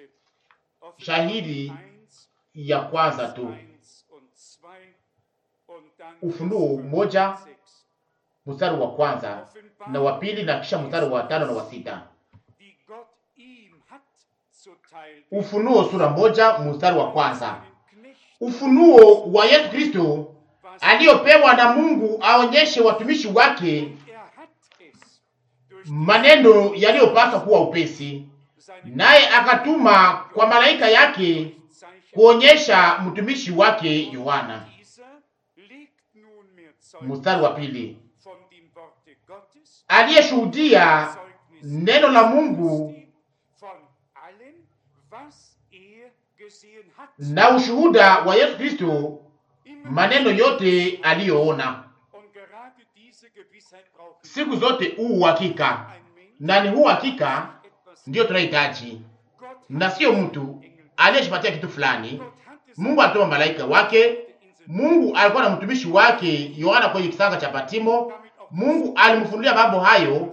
[SPEAKER 1] Shahidi
[SPEAKER 3] eins,
[SPEAKER 1] ya kwanza tu,
[SPEAKER 3] eins und zwei und dann
[SPEAKER 1] Ufunuo
[SPEAKER 3] Vers
[SPEAKER 1] moja
[SPEAKER 3] sechs.
[SPEAKER 1] mstari wa kwanza na wa pili na kisha mstari wa tano na wa sita.
[SPEAKER 3] die Gott ihm hat zuteil
[SPEAKER 1] Ufunuo sura moja mstari wa kwanza.
[SPEAKER 3] seinen Knechten,
[SPEAKER 1] Ufunuo wa Yesu Kristo
[SPEAKER 3] was
[SPEAKER 1] aliyopewa na Mungu aonyeshe watumishi wake
[SPEAKER 3] er hat es durch
[SPEAKER 1] maneno yaliyopaswa kuwa upesi,
[SPEAKER 3] seine
[SPEAKER 1] naye akatuma kwa malaika yake
[SPEAKER 3] Zeichen.
[SPEAKER 1] kuonyesha mtumishi wake Yohana.
[SPEAKER 3] Dieser legt nunmehr
[SPEAKER 1] Mstari wa pili,
[SPEAKER 3] von dem Worte Gottes,
[SPEAKER 1] aliyeshuhudia
[SPEAKER 3] Zeugnis
[SPEAKER 1] neno la Mungu
[SPEAKER 3] Christi, von allem, was er gesehen hat.
[SPEAKER 1] na ushuhuda wa Yesu Kristo,
[SPEAKER 3] Immer
[SPEAKER 1] maneno yote aliyoona.
[SPEAKER 3] Und gerade diese Gewissheit brauchen
[SPEAKER 1] Siku zote huu uhakika,
[SPEAKER 3] ein Mensch
[SPEAKER 1] na ni huu uhakika
[SPEAKER 3] etwas.
[SPEAKER 1] ndiyo tunahitaji,
[SPEAKER 3] Gott
[SPEAKER 1] na sio mtu
[SPEAKER 3] Engel.
[SPEAKER 1] aliyeshipatia kitu fulani.
[SPEAKER 3] Gott hat es
[SPEAKER 1] Mungu alituma malaika wake.
[SPEAKER 3] in seinem
[SPEAKER 1] Mungu alikuwa na mtumishi wake Yohana kwenye kisanga cha Patimo.
[SPEAKER 3] damit auch
[SPEAKER 1] Mungu alimfunulia mambo hayo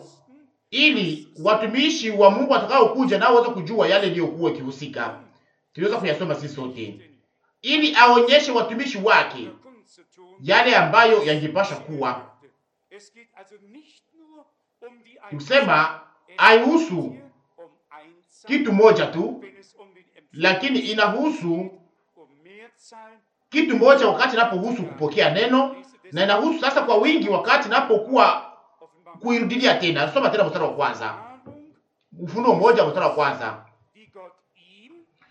[SPEAKER 1] ili watumishi wa Mungu watakaokuja nao waweze kujua yale iliyokuwa ikihusika. Tuliweza kuyasoma sisi sote, ili aonyeshe watumishi wake
[SPEAKER 3] Kunst zu tun.
[SPEAKER 1] yale ambayo yangepasha kuwa.
[SPEAKER 3] Es geht also nicht nur um die
[SPEAKER 1] Kusema
[SPEAKER 3] Es
[SPEAKER 1] haihusu
[SPEAKER 3] geht hier um Einzahl,
[SPEAKER 1] kitu moja tu,
[SPEAKER 3] wenn es um den Empfang
[SPEAKER 1] lakini inahusu
[SPEAKER 3] um Mehrzahl,
[SPEAKER 1] kitu moja wakati inapohusu kupokea neno, na inahusu sasa kwa wingi wakati inapokuwa
[SPEAKER 3] offenbar
[SPEAKER 1] kuirudilia tena. Soma tena mstari wa kwanza,
[SPEAKER 3] Erfahrung,
[SPEAKER 1] Ufunuo moja mstari wa kwanza.
[SPEAKER 3] die Gott ihm,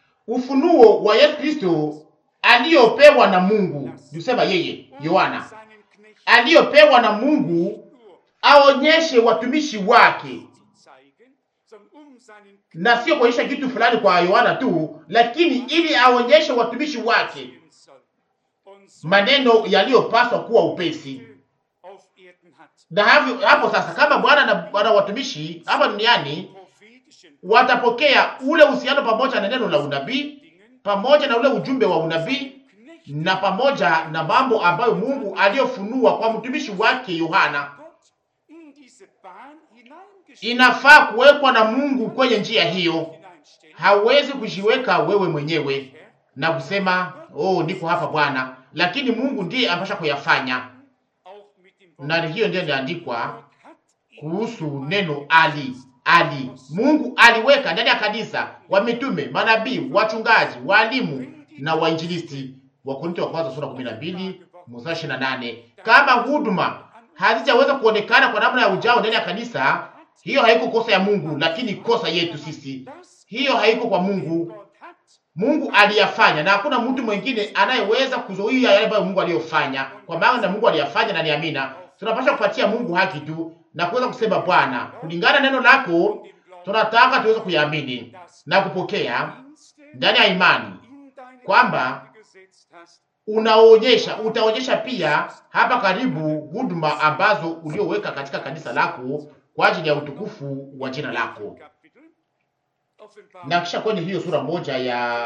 [SPEAKER 1] ufunuo wa Yesu Kristo aliyopewa na Mungu, niusema yeye
[SPEAKER 3] und
[SPEAKER 1] Yohana,
[SPEAKER 3] seinen Knechten
[SPEAKER 1] aliyopewa na Mungu
[SPEAKER 3] nur
[SPEAKER 1] aonyeshe watumishi wake,
[SPEAKER 3] zu zeigen, sondern um seinen
[SPEAKER 1] na sio kuonyesha kitu fulani kwa Yohana tu, lakini ili aonyeshe watumishi wake
[SPEAKER 3] Knechten soll. Und so
[SPEAKER 1] maneno yaliyopaswa kuwa upesi.
[SPEAKER 3] auf Erden hat.
[SPEAKER 1] Na hapo, hapo sasa kama Bwana na Bwana watumishi hapa duniani
[SPEAKER 3] Prophetischen
[SPEAKER 1] watapokea ule uhusiano pamoja na neno la unabii
[SPEAKER 3] Dingen
[SPEAKER 1] pamoja na ule ujumbe wa unabii
[SPEAKER 3] Knechten
[SPEAKER 1] na pamoja na mambo ambayo Mungu aliyofunua kwa mtumishi wake Yohana
[SPEAKER 3] Gott in diese Bahn hineingestellt
[SPEAKER 1] inafaa kuwekwa na Mungu kwenye njia hiyo.
[SPEAKER 3] hineinstellen.
[SPEAKER 1] Hauwezi kujiweka wewe mwenyewe
[SPEAKER 3] Herr,
[SPEAKER 1] na kusema oh, niko hapa Bwana, lakini Mungu ndiye amepasha kuyafanya,
[SPEAKER 3] auch mit dem Wort
[SPEAKER 1] na hiyo ndiyo inaandikwa
[SPEAKER 3] Gott hat ihn
[SPEAKER 1] kuhusu neno ali ali. Mungu aliweka ndani ya kanisa wa mitume, manabii, wachungaji, walimu na wainjilisti. Wakorintho wa kwanza sura 12 mstari 28. Kama huduma hazijaweza kuonekana kwa namna ya ujao ndani ya kanisa, hiyo haiko kosa ya Mungu, lakini kosa yetu sisi.
[SPEAKER 3] das
[SPEAKER 1] Hiyo haiko kwa Mungu.
[SPEAKER 3] Gott hat
[SPEAKER 1] Mungu aliyafanya na hakuna mtu mwingine anayeweza kuzuia yale ambayo Mungu aliyofanya, kwa maana na Mungu aliyafanya na niamina. Tunapaswa kupatia Mungu haki tu na kuweza kusema Bwana, kulingana na neno lako tunataka tuweze kuyaamini na kupokea
[SPEAKER 3] Dienste
[SPEAKER 1] ndani ya imani
[SPEAKER 3] in deine
[SPEAKER 1] kwamba
[SPEAKER 3] Gemeinde gesetzt hast,
[SPEAKER 1] unaonyesha utaonyesha pia hapa karibu huduma ambazo ulioweka katika kanisa lako kwa ajili ya utukufu wa jina lako.
[SPEAKER 3] Kapitel, Offenbarung
[SPEAKER 1] Na kisha kwenye hiyo sura moja ya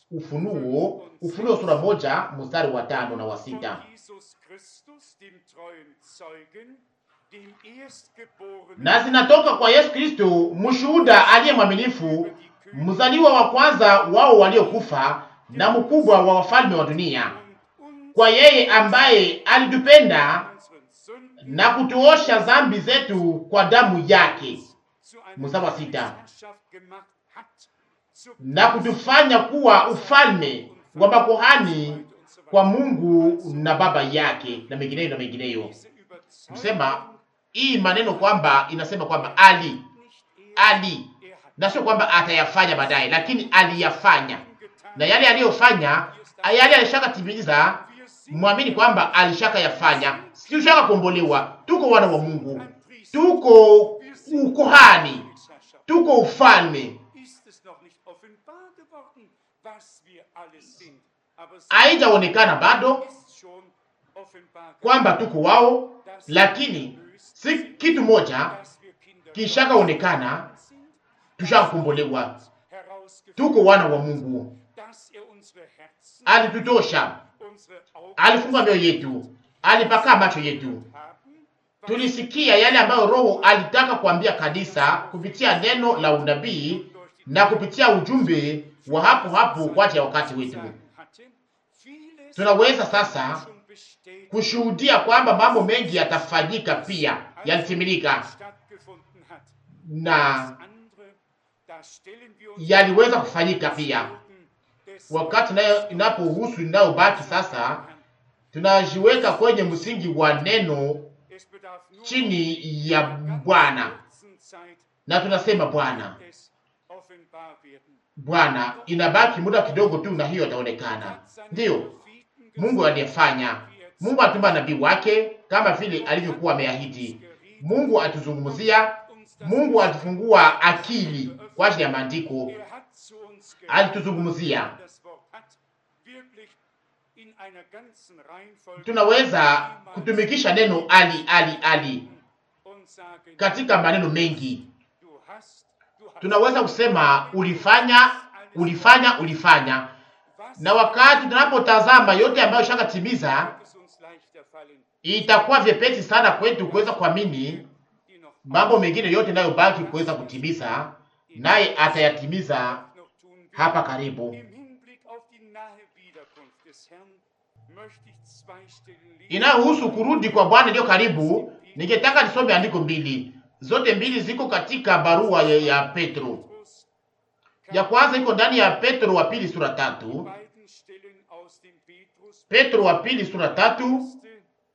[SPEAKER 1] Ufunuo, Ufunuo sura moja mstari wa tano na wa sita.
[SPEAKER 3] Von Jesus Christus, dem treuen Zeugen, dem Erstgeborenen
[SPEAKER 1] Na zinatoka kwa Yesu Kristo, mshuhuda aliye mwaminifu, mzaliwa wa kwanza wao waliokufa, na mkubwa wa wafalme wa dunia,
[SPEAKER 3] und uns
[SPEAKER 1] kwa yeye ambaye alitupenda
[SPEAKER 3] unseren Sünden
[SPEAKER 1] na kutuosha dhambi zetu kwa damu yake,
[SPEAKER 3] zu einer
[SPEAKER 1] Mstari wa sita.
[SPEAKER 3] Gesellschaft gemacht hat, zu
[SPEAKER 1] na kutufanya kuwa ufalme wa makuhani kwa Mungu na Baba yake, na mengineyo na mengineyo.
[SPEAKER 3] diese Überzeugung
[SPEAKER 1] Kusema hii maneno kwamba inasema kwamba ali
[SPEAKER 3] nicht er,
[SPEAKER 1] ali,
[SPEAKER 3] er hat
[SPEAKER 1] na sio kwamba atayafanya baadaye, lakini aliyafanya,
[SPEAKER 3] getan.
[SPEAKER 1] na yale aliyofanya, yale alishakatimiza.
[SPEAKER 3] Wir sind
[SPEAKER 1] Mwamini kwamba alishaka yafanya, si ushaka kuombolewa. Tuko wana wa Mungu, tuko ukohani,
[SPEAKER 3] Gesellschaft.
[SPEAKER 1] tuko ufalme.
[SPEAKER 3] Ist es noch nicht offenbar geworden, was wir alles sind. Aber es
[SPEAKER 1] Haijaonekana bado
[SPEAKER 3] ist schon offenbar
[SPEAKER 1] kwamba tuko wao, lakini si kitu moja
[SPEAKER 3] dass wir Kinder
[SPEAKER 1] kishakaonekana,
[SPEAKER 3] sind,
[SPEAKER 1] tushakakombolewa,
[SPEAKER 3] herausgefunden,
[SPEAKER 1] tuko wana wa Mungu.
[SPEAKER 3] dass er unsere Herzen,
[SPEAKER 1] Alitutosha,
[SPEAKER 3] unsere Augen
[SPEAKER 1] alifunga mioyo yetu, alipaka macho yetu.
[SPEAKER 3] haben, was
[SPEAKER 1] Tulisikia yale ambayo Roho alitaka kuambia kanisa kupitia neno la unabii na kupitia ujumbe wa hapo hapo kwa ajili ya wakati wetu.
[SPEAKER 3] sagen hatte. Vieles
[SPEAKER 1] Tunaweza sasa
[SPEAKER 3] schon bestätigt
[SPEAKER 1] kushuhudia kwamba mambo mengi yatafanyika pia, yalitimilika
[SPEAKER 3] stattgefunden hat.
[SPEAKER 1] na
[SPEAKER 3] Andere, da stellen wir uns
[SPEAKER 1] yaliweza kufanyika pia.
[SPEAKER 3] des
[SPEAKER 1] Wakati nayo inapohusu inayobaki sasa, tunajiweka kwenye msingi wa neno
[SPEAKER 3] Es bedarf nur
[SPEAKER 1] chini ya Bwana
[SPEAKER 3] kurzen Zeit
[SPEAKER 1] na tunasema Bwana,
[SPEAKER 3] es offenbar werden.
[SPEAKER 1] Bwana, inabaki muda kidogo tu na hiyo itaonekana.
[SPEAKER 3] Hat seine
[SPEAKER 1] Ndiyo,
[SPEAKER 3] Propheten
[SPEAKER 1] Mungu
[SPEAKER 3] gesagt,
[SPEAKER 1] aliyefanya. Mungu atuma nabii wake kama vile alivyokuwa ameahidi. Mungu atuzungumzia,
[SPEAKER 3] uns das
[SPEAKER 1] Mungu atufungua akili kwa ajili ya maandiko,
[SPEAKER 3] Er hat zu uns
[SPEAKER 1] alituzungumzia.
[SPEAKER 3] geredet, das Wort hat wirklich in einer ganzen Reihenfolge
[SPEAKER 1] Tunaweza kutumikisha neno ali ali ali
[SPEAKER 3] und sagen,
[SPEAKER 1] katika maneno mengi.
[SPEAKER 3] du hast, du hast
[SPEAKER 1] Tunaweza kusema ulifanya, ulifanya, ulifanya,
[SPEAKER 3] was
[SPEAKER 1] na wakati tunapotazama yote ambayo shakatimiza,
[SPEAKER 3] wird es uns leichter fallen,
[SPEAKER 1] itakuwa vyepesi sana kwetu kuweza kuamini
[SPEAKER 3] die noch
[SPEAKER 1] mambo mengine yote yanayobaki kuweza kutimiza, naye atayatimiza
[SPEAKER 3] noch tun wird.
[SPEAKER 1] hapa karibu.
[SPEAKER 3] Im Hinblick auf die nahe Wiederkunft des Herrn möchte ich zwei Stellen lesen.
[SPEAKER 1] Inayohusu kurudi kwa Bwana iliyo karibu, ningetaka nisome andiko mbili, zote mbili ziko katika barua ya, ya Petro.
[SPEAKER 3] Petrus,
[SPEAKER 1] Ya kwanza iko ndani ya Petro wa pili sura tatu,
[SPEAKER 3] beiden Stellen aus dem Petrus,
[SPEAKER 1] Petro wa pili sura tatu,
[SPEAKER 3] erste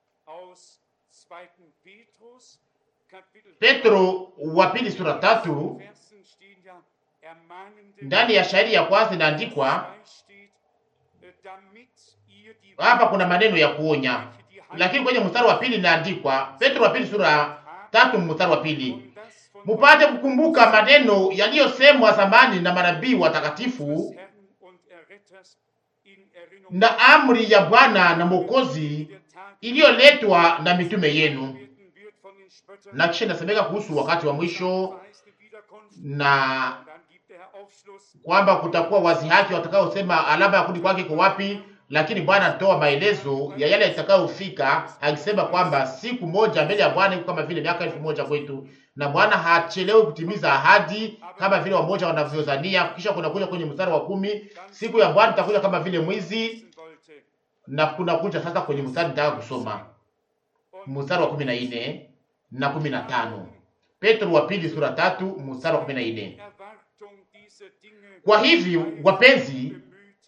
[SPEAKER 3] aus 2. Petrus, Kapitel
[SPEAKER 1] Petro wa pili sura tatu.
[SPEAKER 3] Versen stehen ja ermahnende
[SPEAKER 1] Ndani ya shairi ya kwanza inaandikwa
[SPEAKER 3] Zwei steht, äh, damit ihr die
[SPEAKER 1] hapa, kuna maneno ya kuonya, lakini kwenye mstari wa pili inaandikwa, Petro wa pili sura tatu mstari wa pili,
[SPEAKER 3] und das von
[SPEAKER 1] mupate kukumbuka maneno yaliyosemwa zamani na manabii watakatifu
[SPEAKER 3] des Herrn und Erretters in Erinnerung
[SPEAKER 1] na amri ya Bwana na Mwokozi
[SPEAKER 3] der Tag
[SPEAKER 1] iliyoletwa na mitume yenu.
[SPEAKER 3] werden wird von den Spöttern
[SPEAKER 1] Na kisha inasemeka kuhusu wakati wa mwisho
[SPEAKER 3] verheißene Wiederkunft.
[SPEAKER 1] na
[SPEAKER 3] Und dann gibt der Herr Aufschluss,
[SPEAKER 1] kwamba kutakuwa wazi haki watakaosema alama ya kurudi kwake iko wapi, lakini Bwana anatoa maelezo ya yale yatakayofika, akisema kwamba siku moja mbele ya Bwana iko kama vile miaka elfu moja kwetu, na Bwana hachelewi kutimiza ahadi kama vile wamoja wanavyodhania. Kisha kunakuja kwenye mstari wa kumi, siku ya Bwana itakuja kama vile mwizi,
[SPEAKER 3] wissen wollte.
[SPEAKER 1] na kunakuja sasa kwenye mstari nitaka kusoma mstari wa kumi na nne na kumi na tano Petro wa pili sura tatu mstari wa kumi na nne
[SPEAKER 3] Erwartung dieser Dinge
[SPEAKER 1] Kwa hivi wapenzi,
[SPEAKER 3] bemüht,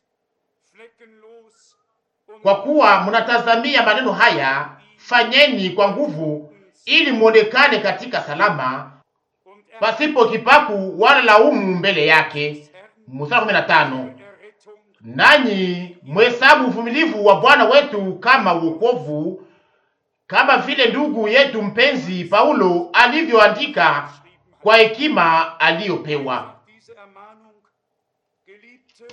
[SPEAKER 3] fleckenlos und
[SPEAKER 1] kwa kuwa mnatazamia maneno haya, fanyeni kwa nguvu, ili mwonekane katika salama,
[SPEAKER 3] und
[SPEAKER 1] pasipo kipaku wala laumu mbele yake. Mstari wa kumi na tano
[SPEAKER 3] Errettung
[SPEAKER 1] nanyi mhesabu uvumilivu wa Bwana wetu kama wokovu, kama vile ndugu yetu mpenzi Paulo alivyoandika kwa hekima aliyopewa.
[SPEAKER 3] diese Ermahnung, Geliebte,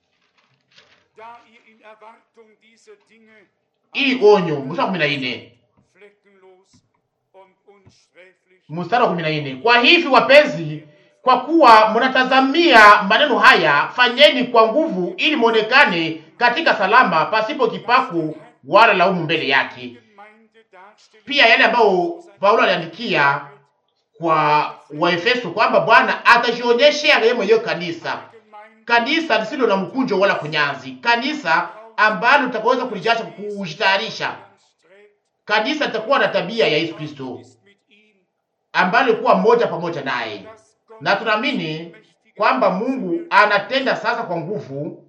[SPEAKER 3] da ihr in Erwartung dieser Dinge
[SPEAKER 1] Hii onyo, mstari wa kumi na nne
[SPEAKER 3] fleckenlos und unsträflich
[SPEAKER 1] mstari wa kumi na nne kwa hivi wapenzi, Kwa kuwa mnatazamia maneno haya, fanyeni kwa nguvu, ili mwonekane katika salama, pasipo kipaku wala laumu mbele yake. Pia yale ambayo Paulo aliandikia kwa Waefeso kwamba Bwana atajionyesha yeye mwenyewe kanisa, kanisa lisilo na mkunjo wala kunyanzi, kanisa ambalo litakaweza kulijasha kujitayarisha, kanisa litakuwa na tabia ya Yesu Kristo ambalo likuwa moja pamoja naye, na tunaamini kwamba Mungu anatenda sasa kwa nguvu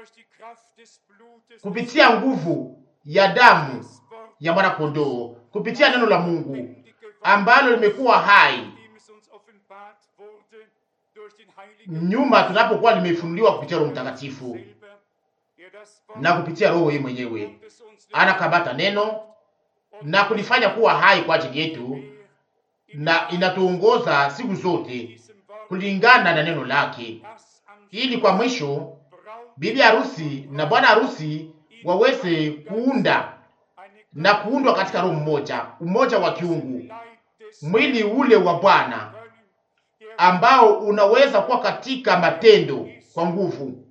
[SPEAKER 1] kupitia nguvu ya damu ya mwana kondoo, kupitia neno la Mungu ambalo limekuwa hai nyuma tunapokuwa limefunuliwa kupitia Roho Mtakatifu na kupitia Roho yeye mwenyewe anakabata neno na kulifanya kuwa hai kwa ajili yetu, na inatuongoza siku zote kulingana na neno lake, ili kwa mwisho bibi harusi na bwana harusi waweze kuunda na kuundwa katika roho mmoja, umoja wa kiungu, mwili ule wa Bwana ambao unaweza kuwa katika matendo kwa nguvu,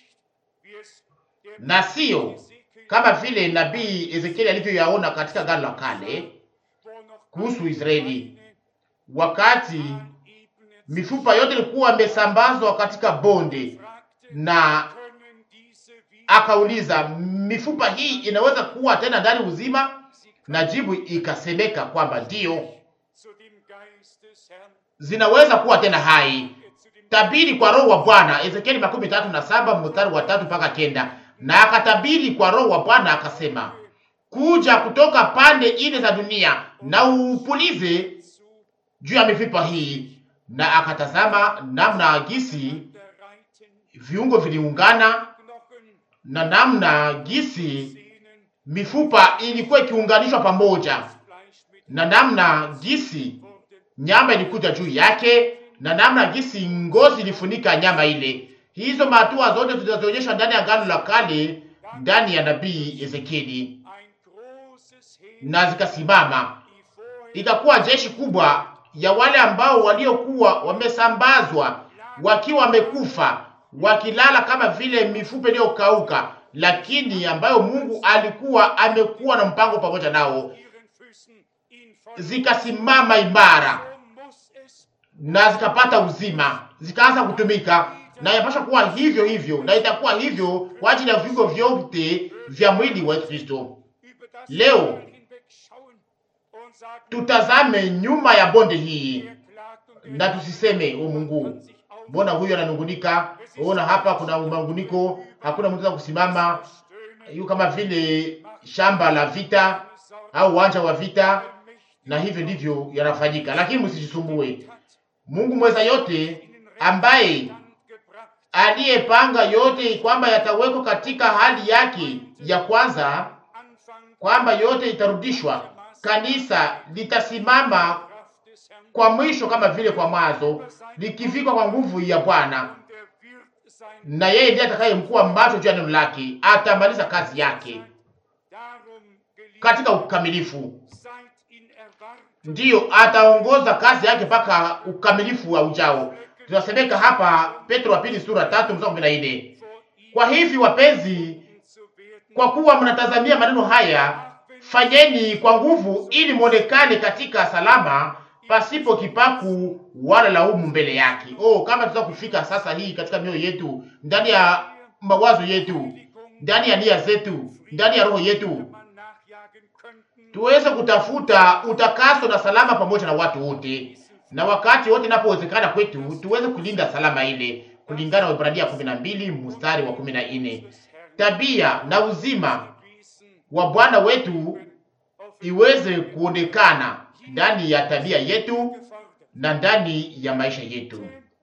[SPEAKER 1] na sio kama vile nabii Ezekieli alivyoyaona katika Agano la Kale kuhusu Israeli, wakati mifupa yote ilikuwa imesambazwa katika bonde, na akauliza mifupa hii inaweza kuwa tena ndani uzima? Na jibu ikasemeka kwamba ndiyo, zinaweza kuwa tena hai. Tabiri kwa roho wa Bwana, Ezekieli makumi tatu na saba mstari wa tatu mpaka kenda. Na akatabiri kwa roho wa Bwana akasema, kuja kutoka pande ine za dunia na upulize juu ya mifupa hii. Na akatazama namna gisi viungo viliungana na namna gisi mifupa ilikuwa ikiunganishwa pamoja na namna gisi nyama ilikuja juu yake na namna gisi ngozi ilifunika nyama ile. Hizo mahatua zote zinazoonyeshwa ndani ya Agano la Kale, ndani ya nabii Ezekieli, na zikasimama, ikakuwa jeshi kubwa ya wale ambao waliokuwa wamesambazwa wakiwa wamekufa, wakilala kama vile mifupa iliyokauka, lakini ambayo Mungu alikuwa amekuwa na mpango pamoja nao, zikasimama imara na zikapata uzima, zikaanza kutumika, na inapaswa kuwa hivyo hivyo, na itakuwa hivyo kwa ajili ya viungo vyote vya mwili wa Yesu Kristo. Leo tutazame nyuma ya bonde hii na tusiseme, o Mungu, mbona huyu ananungunika? Ona hapa kuna manguniko, hakuna mtu kusimama, yu kama vile shamba la vita au uwanja wa vita, na hivyo ndivyo yanafanyika. Lakini msijisumbue, Mungu mweza yote, ambaye aliyepanga yote kwamba yatawekwa katika hali yake ya kwanza, kwamba yote itarudishwa, kanisa litasimama kwa mwisho kama vile kwa mwanzo, likivikwa kwa nguvu ya Bwana, na yeye ndiye atakayemkuwa macho juu ya neno lake, atamaliza kazi yake katika ukamilifu. Ndiyo, ataongoza kazi yake mpaka ukamilifu wa ujao. Tunasemeka hapa Petro wa pili sura tatu mstari kumi na nne. Kwa hivi wapenzi, kwa kuwa mnatazamia maneno haya, fanyeni kwa nguvu, ili mwonekane katika salama, pasipo kipaku wala laumu mbele yake. Oh, kama tunaweza kufika sasa hii katika mioyo yetu, ndani ya mawazo yetu, ndani ya nia zetu, ndani ya roho yetu tuweze kutafuta utakaso na salama pamoja na watu wote, na wakati wote inapowezekana kwetu tuweze kulinda salama ile, kulingana na Waebrania kumi na mbili mstari wa kumi na nne. Tabia na uzima wa Bwana wetu iweze kuonekana ndani ya tabia yetu na ndani ya maisha yetu.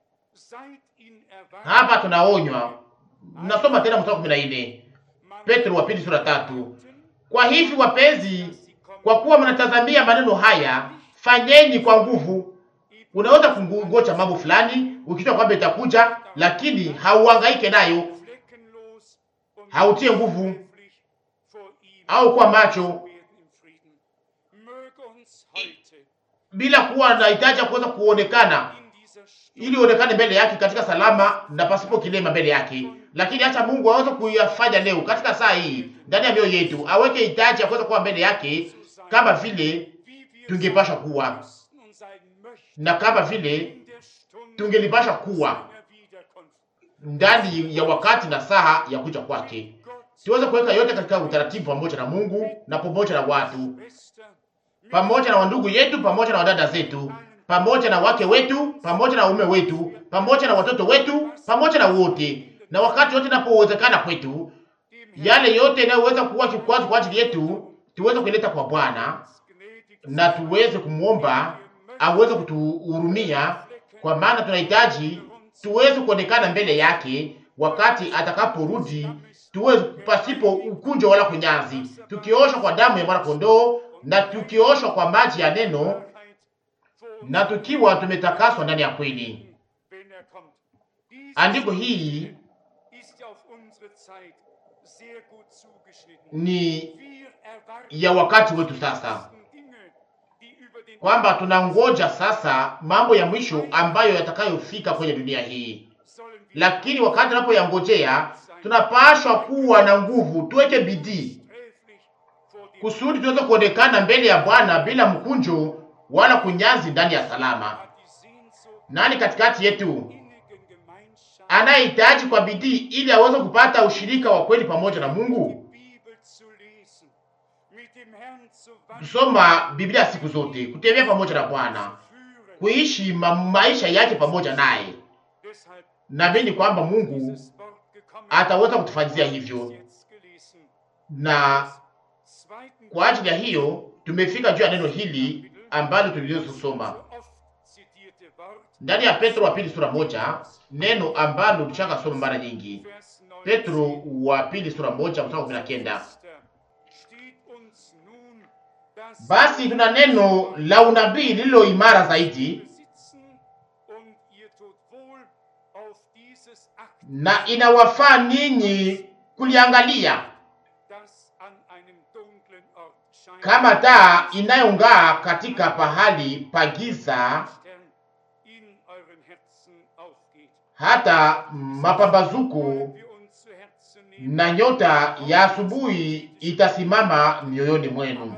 [SPEAKER 1] Hapa tunaonywa, nasoma tena mstari wa kumi na nne, Petro wa pili sura tatu. Kwa hivi wapenzi, kwa kuwa mnatazamia maneno haya, fanyeni kwa nguvu. Unaweza kungoja mambo fulani ukijua kwamba itakuja, lakini hauhangaike nayo, hautie nguvu au kwa macho bila kuwa na hitaji ya kuweza kuonekana ili uonekane mbele yake katika salama na pasipo kilema mbele yake. Lakini acha Mungu aweze kuyafanya leo katika saa hii ndani ya mioyo yetu, aweke hitaji ya kuweza kuwa mbele yake kama vile tungepasha kuwa na kama vile tungelipasha kuwa ndani ya wakati na saha ya kuja kwake. Tuweze kuweka yote katika utaratibu pamoja na Mungu na pamoja na watu, pamoja na wandugu yetu, pamoja na wadada zetu, pamoja na wake wetu, pamoja na waume wetu, pamoja na watoto wetu, pamoja na wote, na wakati wote inapowezekana kwetu, yale yote yanayoweza kuwa kikwazo kwa ajili yetu tuweze kuleta kwa Bwana na tuweze kumwomba aweze kutuhurumia, kwa maana tunahitaji tuweze kuonekana mbele yake wakati atakaporudi, tuweze pasipo ukunjo wala kunyazi, tukioshwa kwa damu ya mwana kondoo na tukioshwa kwa maji ya neno na tukiwa tumetakaswa ndani ya kweli. Andiko hii ni ya wakati wetu sasa, kwamba tunangoja sasa mambo ya mwisho ambayo yatakayofika kwenye dunia hii. Lakini wakati tunapoyangojea, tunapashwa kuwa na nguvu, tuweke bidii kusudi tuweze kuonekana mbele ya Bwana bila mkunjo wala kunyazi, ndani ya salama. Nani katikati yetu anayehitaji kwa bidii ili aweze kupata ushirika wa kweli pamoja na Mungu? Kusoma Biblia siku zote, kutembea pamoja na Bwana, kuishi ma maisha yake pamoja naye. Naamini kwamba Mungu ataweza kutufanyia hivyo, na kwa ajili ya hiyo tumefika juu ya neno hili ambalo tulilosoma ndani ya Petro wa pili sura moja, neno ambalo tushaka soma mara nyingi. Petro wa pili sura moja mstari kumi na kenda. Basi tuna neno la unabii lililo imara zaidi, na inawafaa ninyi kuliangalia kama taa inayong'aa katika pahali pa giza, hata mapambazuko na nyota ya asubuhi itasimama mioyoni mwenu.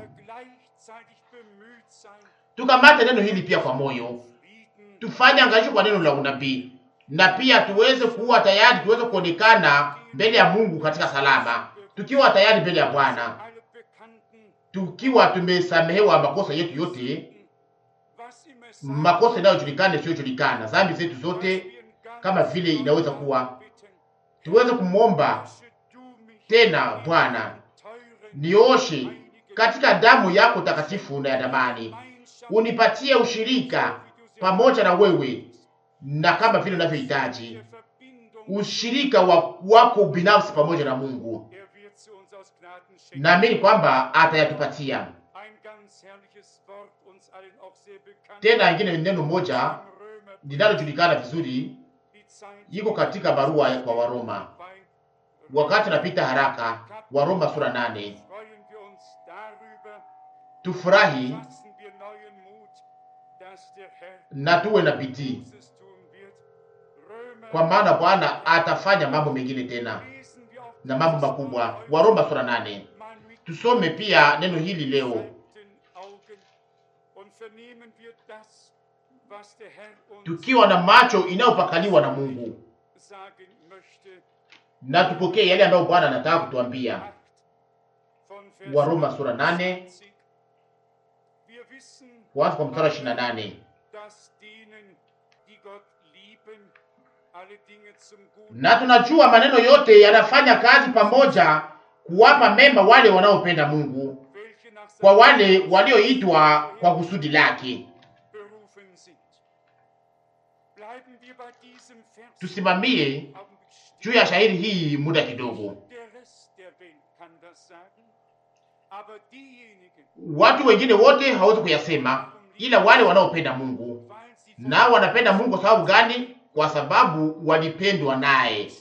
[SPEAKER 1] Tukamate neno hili pia kwa moyo, tufanye angalisho kwa neno la unabii, na pia tuweze kuwa tayari, tuweze kuonekana mbele ya Mungu katika salama, tukiwa tayari mbele ya Bwana, tukiwa tumesamehewa makosa yetu yote, makosa inayojulikana isiyojulikana, dhambi zetu zote, kama vile inaweza kuwa, tuweze kumwomba tena, Bwana, nioshe katika damu yako takatifu na ya damani, unipatie ushirika pamoja na wewe, na kama vile unavyohitaji ushirika wa wako binafsi pamoja na Mungu. Naamini kwamba atayatupatia tena. Ingine neno moja linalojulikana vizuri iko katika barua kwa Waroma, wakati napita haraka, Waroma sura nane. Tufurahi na tuwe na bidii, kwa maana Bwana atafanya mambo mengine tena na mambo makubwa. Waroma sura nane. Tusome pia neno hili leo, tukiwa na macho inayopakaliwa na Mungu, na tupokee yale ambayo Bwana anataka kutuambia. Waroma sura nane kuanza kwa mstari wa ishirini na nane na tunajua maneno yote yanafanya kazi pamoja kuwapa mema wale wanaopenda Mungu, kwa wale walioitwa kwa kusudi lake. Tusimamie juu ya shairi hii muda kidogo. Watu wengine wote hawezi kuyasema, ila wale wanaopenda Mungu. Na wanapenda Mungu kwa sababu gani? Kwa sababu walipendwa naye.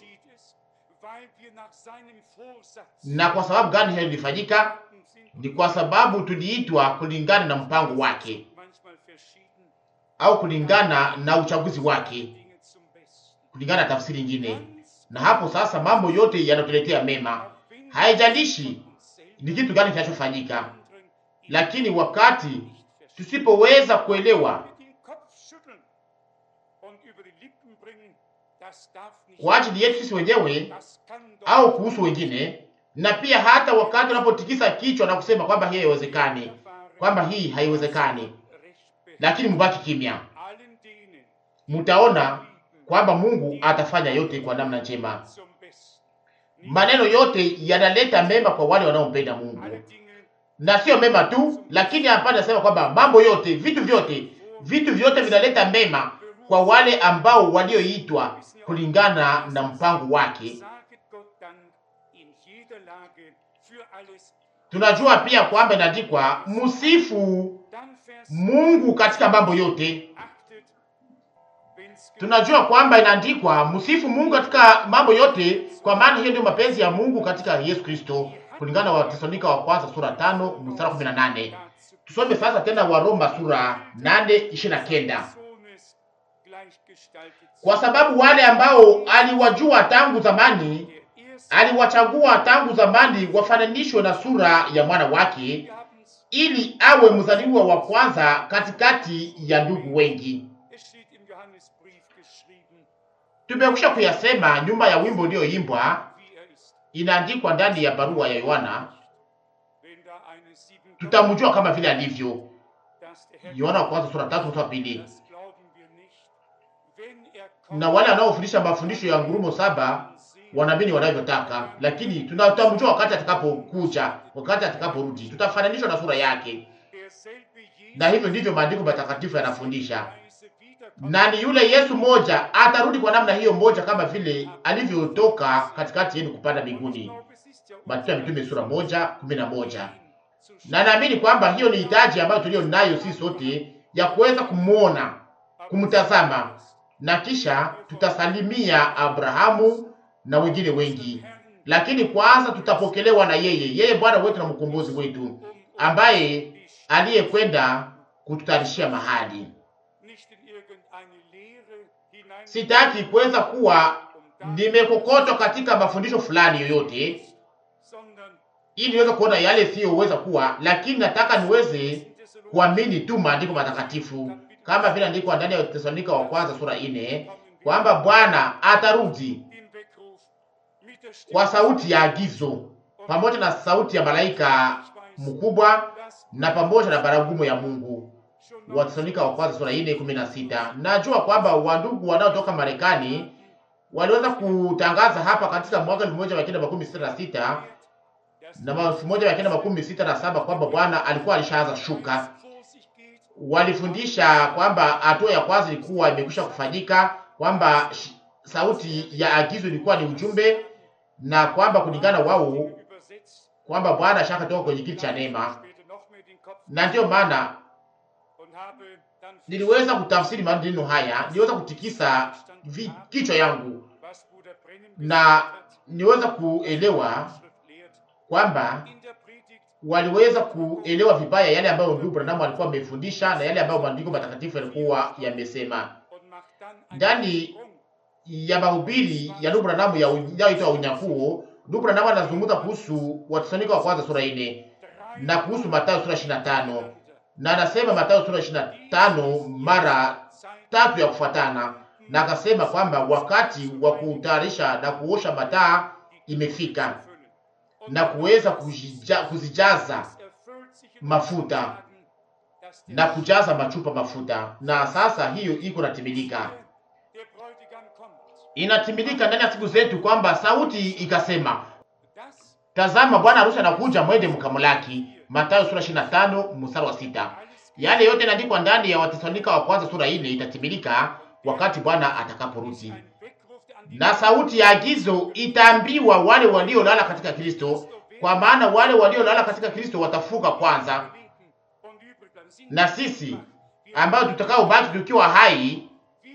[SPEAKER 1] Na kwa sababu gani hiyo ilifanyika? Ni kwa sababu tuliitwa kulingana na mpango wake. au kulingana na uchaguzi wake,
[SPEAKER 3] Dinge zum Besten.
[SPEAKER 1] kulingana na tafsiri nyingine.
[SPEAKER 3] Ganz
[SPEAKER 1] Na hapo sasa mambo yote yanatuletea mema,
[SPEAKER 3] auch wenn wir
[SPEAKER 1] haijalishi
[SPEAKER 3] uns selbst
[SPEAKER 1] ni kitu gani kinachofanyika,
[SPEAKER 3] anderen in
[SPEAKER 1] lakini wakati
[SPEAKER 3] nicht verstehen,
[SPEAKER 1] tusipoweza kuelewa
[SPEAKER 3] mit dem Kopf schütteln und über die Lippen bringen, das darf nicht
[SPEAKER 1] kwa ajili yetu sisi wenyewe
[SPEAKER 3] das kann doch
[SPEAKER 1] au kuhusu wengine, na pia hata wakati unapotikisa kichwa na kusema kwamba hii haiwezekani, kwamba hii haiwezekani,
[SPEAKER 3] recht beherrscht.
[SPEAKER 1] lakini mubaki kimya,
[SPEAKER 3] allen denen
[SPEAKER 1] mtaona kwamba Mungu atafanya yote kwa namna njema.
[SPEAKER 3] zum Besten. Nicht
[SPEAKER 1] Maneno yote yanaleta mema kwa wale wanaompenda
[SPEAKER 3] alle
[SPEAKER 1] Mungu,
[SPEAKER 3] Dinge
[SPEAKER 1] na sio mema tu, lakini hapa nasema kwamba mambo yote, vitu vyote, vitu vyote vinaleta mema kwa wale ambao walioitwa kulingana na mpango wake.
[SPEAKER 3] Saget Gott Dank in jeder Lage für alles.
[SPEAKER 1] Tunajua pia kwamba inaandikwa msifu
[SPEAKER 3] Dann Vers
[SPEAKER 1] Mungu katika mambo yote.
[SPEAKER 3] achtet, wenn's
[SPEAKER 1] Tunajua kwamba inaandikwa msifu Mungu katika mambo yote, kwa maana hiyo ndio mapenzi ya Mungu katika Yesu Kristo, kulingana na Watesalonika wa kwanza sura tano mstari kumi na nane.
[SPEAKER 3] dazu
[SPEAKER 1] Tusome sasa tena Waroma sura nane ishirini na kenda.
[SPEAKER 3] Sohnes gleichgestaltet
[SPEAKER 1] Kwa sababu wale ambao aliwajua tangu zamani,
[SPEAKER 3] der erste
[SPEAKER 1] aliwachagua tangu zamani wafananishwe na sura ya mwana wake,
[SPEAKER 3] Gabens,
[SPEAKER 1] ili awe mzaliwa wa kwanza katikati ya ndugu wengi.
[SPEAKER 3] es steht im Johannesbrief geschrieben,
[SPEAKER 1] Tumekwisha kuyasema nyuma ya wimbo ulioimbwa,
[SPEAKER 3] wie er ist.
[SPEAKER 1] inaandikwa ndani ya barua ya Yohana.
[SPEAKER 3] Wenn da eine sieben
[SPEAKER 1] Tutamjua kama vile alivyo.
[SPEAKER 3] dass der Herr
[SPEAKER 1] Yohana wa kwanza sura tatu mstari wa pili.
[SPEAKER 3] das glauben wir nicht. Wenn er kommt,
[SPEAKER 1] Na wale wanaofundisha mafundisho ya ngurumo saba wanaamini wanavyotaka, lakini tunatamjua wakati atakapokuja, wakati atakaporudi, tutafananishwa na sura yake.
[SPEAKER 3] derselbe Jesus
[SPEAKER 1] Na hivyo ndivyo maandiko matakatifu yanafundisha.
[SPEAKER 3] Weise wiederkommt,
[SPEAKER 1] Na ni yule Yesu moja atarudi kwa namna hiyo moja, kama vile alivyotoka katikati yenu kupanda
[SPEAKER 3] ich
[SPEAKER 1] mbinguni.
[SPEAKER 3] glaube, es ist ja
[SPEAKER 1] Matendo ya Mitume sura moja kumi na moja.
[SPEAKER 3] ihn zu
[SPEAKER 1] Na naamini kwamba hiyo ni hitaji ambayo tulio nayo sisi sote ya kuweza kumwona, kumtazama, na kisha tutasalimia Abrahamu na wengine wengi, lakini kwanza tutapokelewa na yeye, yeye Bwana wetu na mkombozi wetu, ambaye aliyekwenda kututayarishia mahali.
[SPEAKER 3] nicht in irgendeine Lehre hinein,
[SPEAKER 1] Sitaki kuweza kuwa nimekokotwa katika mafundisho fulani yoyote,
[SPEAKER 3] sondern
[SPEAKER 1] ili niweze kuona yale siyoweza kuwa, lakini nataka niweze kuamini tu maandiko matakatifu kama vile andikwa ndani ya Tesalonika wa kwanza sura ine kwamba Bwana atarudi
[SPEAKER 3] den Weckruf mit der Stimme
[SPEAKER 1] kwa sauti ya agizo pamoja na sauti ya malaika mkubwa na pamoja na baragumu ya Mungu.
[SPEAKER 3] schon
[SPEAKER 1] Watesalonika wa kwanza sura ine kumi na sita. Najua kwamba wandugu wanaotoka Marekani waliweza kutangaza hapa katika mwaka elfu moja mia kenda makumi sita na sita na elfu moja mia kenda makumi sita na saba kwamba Bwana alikuwa alishaanza shuka
[SPEAKER 3] vor sich geht,
[SPEAKER 1] walifundisha kwamba hatua ya kwanza ilikuwa imekwisha kufanyika, kwamba sh- sauti ya agizo ilikuwa ni ujumbe, na kwamba kulingana wao
[SPEAKER 3] übersetzt,
[SPEAKER 1] kwamba Bwana shaka toka kwenye kiti cha neema,
[SPEAKER 3] später noch mehr den Kopf
[SPEAKER 1] na ndiyo maana
[SPEAKER 3] und habe dann
[SPEAKER 1] niliweza kutafsiri maneno haya, niliweza kutikisa vi, kichwa yangu
[SPEAKER 3] was Bruder Brennan
[SPEAKER 1] na
[SPEAKER 3] gesagt hat,
[SPEAKER 1] niweza kuelewa
[SPEAKER 3] Schrift lehrt.
[SPEAKER 1] kwamba
[SPEAKER 3] In der Predigt
[SPEAKER 1] waliweza kuelewa vibaya yale ambayo ndugu Branham alikuwa amefundisha na yale ambayo maandiko matakatifu yalikuwa yamesema
[SPEAKER 3] und macht dann einen
[SPEAKER 1] ndani
[SPEAKER 3] Sprung
[SPEAKER 1] ya mahubiri ya ndugu Branham ya inayoitwa unyakuo. Ndugu Branham anazungumza kuhusu Wathesalonike wa kwanza sura ine na kuhusu Mathayo sura 25 na anasema Mathayo sura 25 mara tatu ya kufuatana, na akasema kwamba wakati wa kutayarisha na kuosha mataa imefika na kuweza kujija- kuzijaza mafuta na kujaza machupa mafuta, na sasa hiyo iko natimilika, inatimilika ndani ya siku zetu, kwamba sauti ikasema, tazama bwana harusi anakuja, mwende mkamlaki. Mathayo sura 25 mstari wa sita. Yale yote inaandikwa ndani ya Watesalonika wa kwanza sura ile itatimilika wakati Bwana atakaporudi, na sauti ya agizo itaambiwa wale waliolala katika Kristo, kwa maana wale waliolala katika Kristo watafuka kwanza, na sisi ambao tutakaobaki tukiwa hai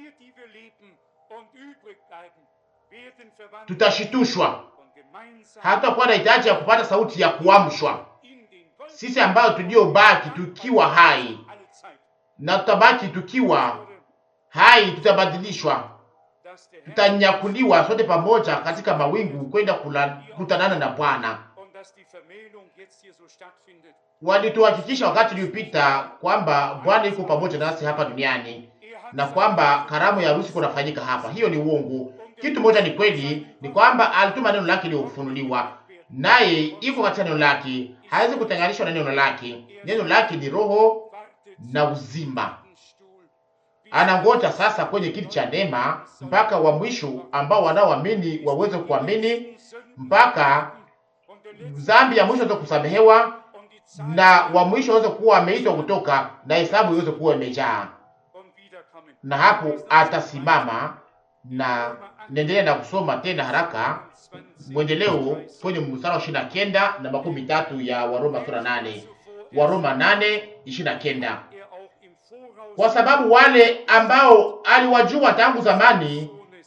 [SPEAKER 1] tutashitushwa, hatutakuwa na hitaji ya kupata sauti ya kuamshwa. Sisi ambao tuliobaki tukiwa hai na tutabaki tukiwa hai, tutabadilishwa,
[SPEAKER 3] dass der Herr
[SPEAKER 1] tutanyakuliwa sote pamoja katika mawingu kwenda kula- kutanana na Bwana.
[SPEAKER 3] und dass die Vermählung jetzt hier so stattfindet.
[SPEAKER 1] Walituhakikisha wakati uliopita kwamba Bwana yuko pamoja nasi hapa duniani
[SPEAKER 3] Er hat
[SPEAKER 1] na
[SPEAKER 3] seine
[SPEAKER 1] kwamba karamu ya harusi kunafanyika hapa. Hiyo ni uongo. Kitu moja ni kweli, ni kwamba alituma neno lake liofunuliwa, naye iko katika neno lake, hawezi kutenganishwa na neno lake. Neno lake ni roho
[SPEAKER 3] wartet
[SPEAKER 1] na uzima.
[SPEAKER 3] Stuhl,
[SPEAKER 1] Anangoja sasa kwenye kiti cha neema mpaka wa mwisho ambao wanaoamini waweze kuamini mpaka
[SPEAKER 3] und der letzte
[SPEAKER 1] dhambi ya mwisho iweze kusamehewa
[SPEAKER 3] und die Zeit
[SPEAKER 1] na wa mwisho aweze kuwa ameitwa kutoka na hesabu iweze kuwa imejaa,
[SPEAKER 3] und wiederkommen.
[SPEAKER 1] na hapo atasimama. Na naendelea na kusoma tena haraka
[SPEAKER 3] 20
[SPEAKER 1] mwendeleo kwenye mstari wa ishirini na kenda na makumi tatu ya Waroma sura nane Waroma nane ishirini na kenda
[SPEAKER 3] er auch im Voraus
[SPEAKER 1] kwa sababu wale ambao aliwajua tangu zamani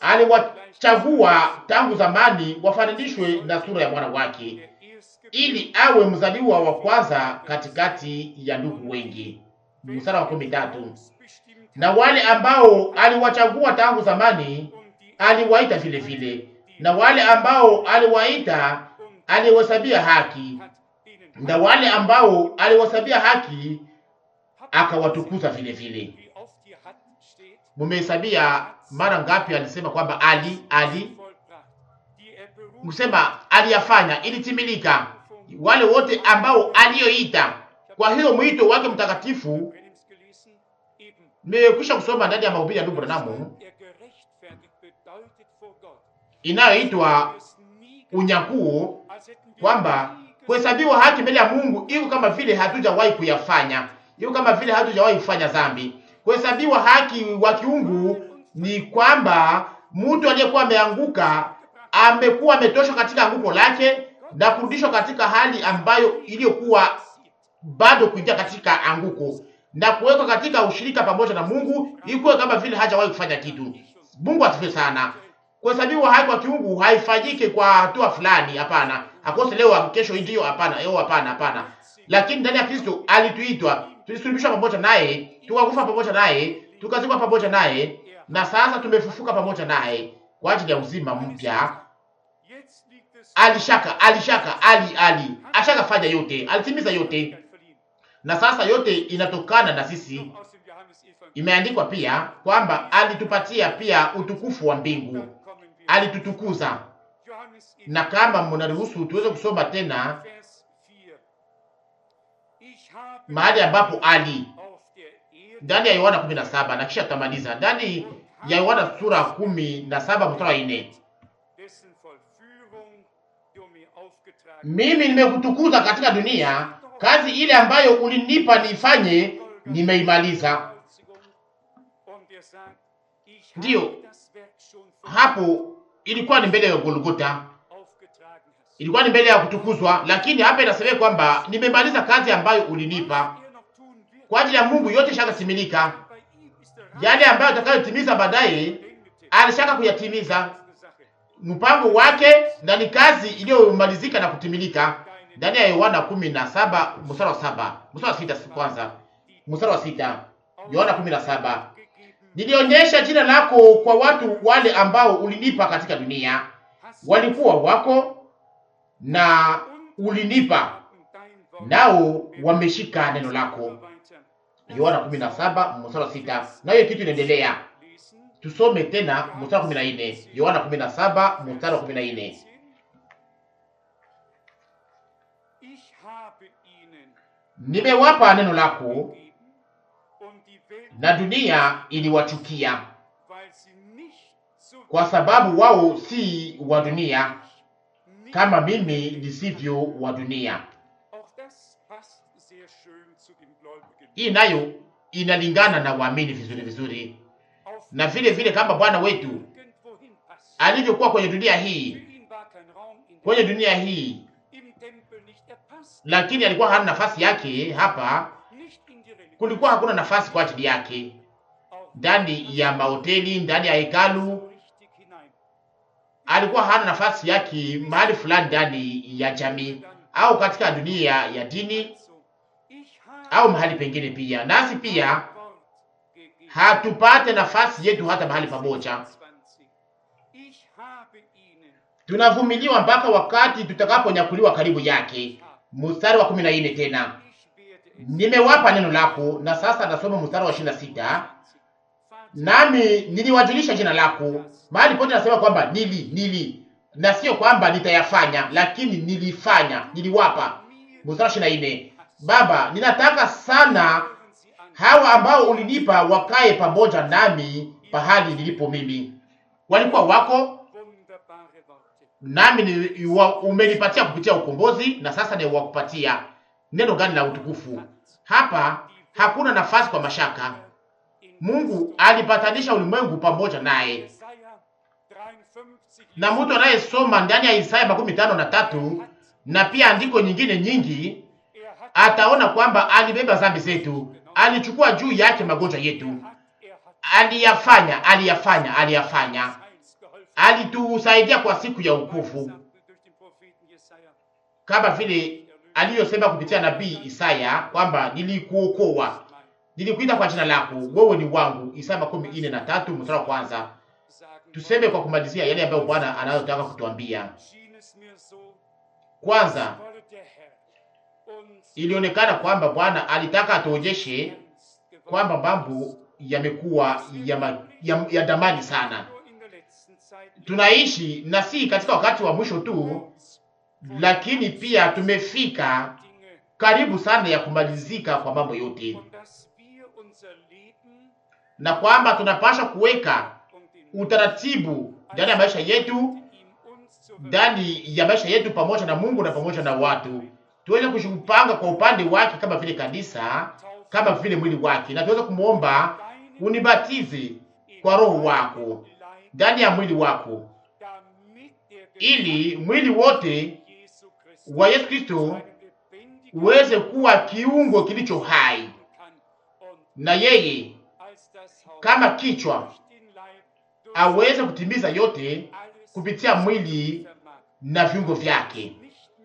[SPEAKER 1] aliwachagua tangu zamani wafananishwe na sura ya mwana wake
[SPEAKER 3] der Erstgeborene
[SPEAKER 1] ili awe mzaliwa wa kwanza katikati ya ndugu wengi. Mstari wa kumi tatu.
[SPEAKER 3] bestimmt
[SPEAKER 1] Na wale ambao aliwachagua tangu zamani
[SPEAKER 3] und die
[SPEAKER 1] aliwaita vile vile, na wale ambao aliwaita aliwahesabia haki,
[SPEAKER 3] hat ihnen
[SPEAKER 1] na wale ambao aliwahesabia haki akawatukuza vile vile.
[SPEAKER 3] wie oft hier hat steht
[SPEAKER 1] Mumehesabia mara ngapi alisema kwamba ali ali
[SPEAKER 3] vollbracht, die er berufen
[SPEAKER 1] kusema aliyafanya ilitimilika, wale wote ambao aliyoita. Kwa hiyo mwito wake mtakatifu
[SPEAKER 3] Brennens gelesen, eben
[SPEAKER 1] nimekwisha kusoma ndani ya mahubiri ya ndugu Branamu
[SPEAKER 3] er gerechtfertigt bedeutet vor Gott.
[SPEAKER 1] inayoitwa
[SPEAKER 3] Es nie
[SPEAKER 1] unyakuo,
[SPEAKER 3] als hätten wir
[SPEAKER 1] kwamba
[SPEAKER 3] nie gesagt,
[SPEAKER 1] kuhesabiwa haki mbele ya Mungu iko kama vile hatujawahi kuyafanya, iko kama vile hatujawahi kufanya dhambi. Kuhesabiwa haki wa kiungu ni kwamba mtu aliyekuwa ameanguka amekuwa ametoshwa katika anguko lake na kurudishwa katika hali ambayo iliyokuwa bado kuingia katika anguko na kuwekwa katika ushirika pamoja na Mungu, ikuwe kama vile hajawahi kufanya kitu. Mungu asifiwe sana. Kuhesabiwa haki kwa kiungu haifanyike kwa hatua fulani, hapana. Akose leo kesho ndio, hapana. Leo hapana, hapana. Lakini ndani ya Kristo alituitwa, tulisulubishwa pamoja naye, tukakufa pamoja naye, tukazikwa pamoja naye, na sasa tumefufuka pamoja naye kwa ajili ya uzima mpya.
[SPEAKER 3] jetzt liegt es
[SPEAKER 1] Alishaka, alishaka, ali, ali, ashaka fanya yote, alitimiza yote,
[SPEAKER 3] verliehen.
[SPEAKER 1] na sasa yote inatokana na sisi.
[SPEAKER 3] Noch aus dem Johannesevangelium.
[SPEAKER 1] Imeandikwa pia kwamba alitupatia pia utukufu wa mbingu,
[SPEAKER 3] Dann kommen wir.
[SPEAKER 1] alitutukuza.
[SPEAKER 3] Johannes
[SPEAKER 1] Na kama mnaruhusu tuweze kusoma tena
[SPEAKER 3] Vers 4. Ich habe
[SPEAKER 1] mahali ambapo ali
[SPEAKER 3] auf der Erde
[SPEAKER 1] ndani ya Yohana 17 na kisha tutamaliza ndani ya Yohana sura kumi na saba mstari wa nne
[SPEAKER 3] dessen Vollführung du mir aufgetragen
[SPEAKER 1] mimi nimekutukuza katika dunia, kazi ile ambayo ulinipa niifanye nimeimaliza.
[SPEAKER 3] Kreuzigung. Und er sagt, ich
[SPEAKER 1] Ndiyo.
[SPEAKER 3] habe das Werk schon für
[SPEAKER 1] Hapo ilikuwa ni mbele ya Golgota,
[SPEAKER 3] aufgetragen hast.
[SPEAKER 1] ilikuwa ni mbele ya kutukuzwa, lakini hapa inasema kwamba nimemaliza kazi ambayo ulinipa.
[SPEAKER 3] Was er noch tun wird,
[SPEAKER 1] Kwa ajili ya Mungu yote shakatimilika,
[SPEAKER 3] bei ihm ist der
[SPEAKER 1] yale ambayo atakayotimiza baadaye
[SPEAKER 3] Endete.
[SPEAKER 1] alishaka kuyatimiza.
[SPEAKER 3] Das ist eine Sache.
[SPEAKER 1] Mpango wake na ni kazi iliyomalizika na kutimilika ndani ya Yohana kumi na saba mstari wa saba mstari wa sita kwanza mstari wa sita Yohana kumi na saba
[SPEAKER 3] Gegeben
[SPEAKER 1] nilionyesha jina lako kwa watu wale ambao ulinipa katika dunia,
[SPEAKER 3] hast
[SPEAKER 1] walikuwa wako na ulinipa, nao wameshika neno lako. Yohana kumi na saba mstari wa sita na hiyo kitu inaendelea. Tusome tena mstari wa kumi na nne Yohana kumi na saba mstari wa kumi na nne
[SPEAKER 3] Ich habe ihnen
[SPEAKER 1] nimewapa neno lako
[SPEAKER 3] gegeben und die Welt,
[SPEAKER 1] na dunia iliwachukia
[SPEAKER 3] weil sie nicht so
[SPEAKER 1] kwa sababu wao si wa dunia
[SPEAKER 3] nicht
[SPEAKER 1] kama mimi nisivyo wa dunia.
[SPEAKER 3] Auch das passt sehr schön zu den Gläubigen.
[SPEAKER 1] Hii nayo inalingana na waamini vizuri vizuri,
[SPEAKER 3] Auf
[SPEAKER 1] na vile vile kama Bwana wetu
[SPEAKER 3] irgendwohin passt.
[SPEAKER 1] alivyokuwa kwenye dunia
[SPEAKER 3] Für
[SPEAKER 1] hii,
[SPEAKER 3] ihn war kein Raum in
[SPEAKER 1] kwenye
[SPEAKER 3] der,
[SPEAKER 1] dunia hii,
[SPEAKER 3] im Tempel nicht. Er passt
[SPEAKER 1] lakini alikuwa hana nafasi yake hapa.
[SPEAKER 3] nicht in die Religion.
[SPEAKER 1] Kulikuwa hakuna nafasi kwa ajili yake
[SPEAKER 3] Auch
[SPEAKER 1] ndani ya mahoteli, ndani ya hekalu.
[SPEAKER 3] richtig hinein.
[SPEAKER 1] Alikuwa hana nafasi yake mahali fulani ndani ya jamii au katika dunia ya dini
[SPEAKER 3] Also, ich habe
[SPEAKER 1] au mahali pengine pia. Nasi pia
[SPEAKER 3] Wort
[SPEAKER 1] hatupate nafasi yetu hata mahali pamoja. Tunavumiliwa mpaka wakati tutakaponyakuliwa karibu yake. Mstari wa kumi na nne tena, nimewapa neno lako. Na sasa nasoma mstari wa ishirini na sita nami niliwajulisha jina lako. Mahali pote nasema kwamba nili nili, na sio kwamba nitayafanya, lakini nilifanya, niliwapa. Mstari wa ishirini na nne Baba, ninataka sana hawa ambao ulinipa wakae pamoja nami pahali nilipo mimi. Walikuwa wako nami ni, wa, umenipatia kupitia ukombozi, na sasa ni wakupatia neno gani la utukufu. Hapa hakuna nafasi kwa mashaka. Mungu alipatanisha ulimwengu pamoja naye, na mtu anayesoma ndani ya Isaya makumi tano na tatu na pia andiko nyingine nyingi ataona kwamba alibeba dhambi zetu, alichukua juu yake magonjwa yetu, aliyafanya, aliyafanya, aliyafanya, alitusaidia kwa siku ya ukufu, kama vile aliyosema kupitia nabii Isaya kwamba nilikuokoa, nilikuita kwa jina lako, wewe ni wangu. Isaya makumi ine na tatu mstari wa kwanza. Tuseme kwa kumalizia yale ambayo Bwana anayotaka kutuambia. Kwanza, ilionekana kwamba Bwana alitaka atuonyeshe kwamba mambo yamekuwa ya, ma, ya, ya damani sana. Tunaishi na si katika wakati wa mwisho tu, lakini pia tumefika karibu sana ya kumalizika kwa mambo yote, na kwamba tunapasha kuweka utaratibu ndani ya maisha yetu, ndani ya maisha yetu pamoja na Mungu na pamoja na watu tuweze kushipanga kwa upande wake kama vile kanisa, kama vile mwili wake, na tuweze kumwomba unibatize kwa roho wako ndani ya mwili wako, ili mwili wote wa Yesu Kristo uweze kuwa kiungo kilicho hai, na yeye kama kichwa aweze kutimiza yote kupitia mwili na viungo vyake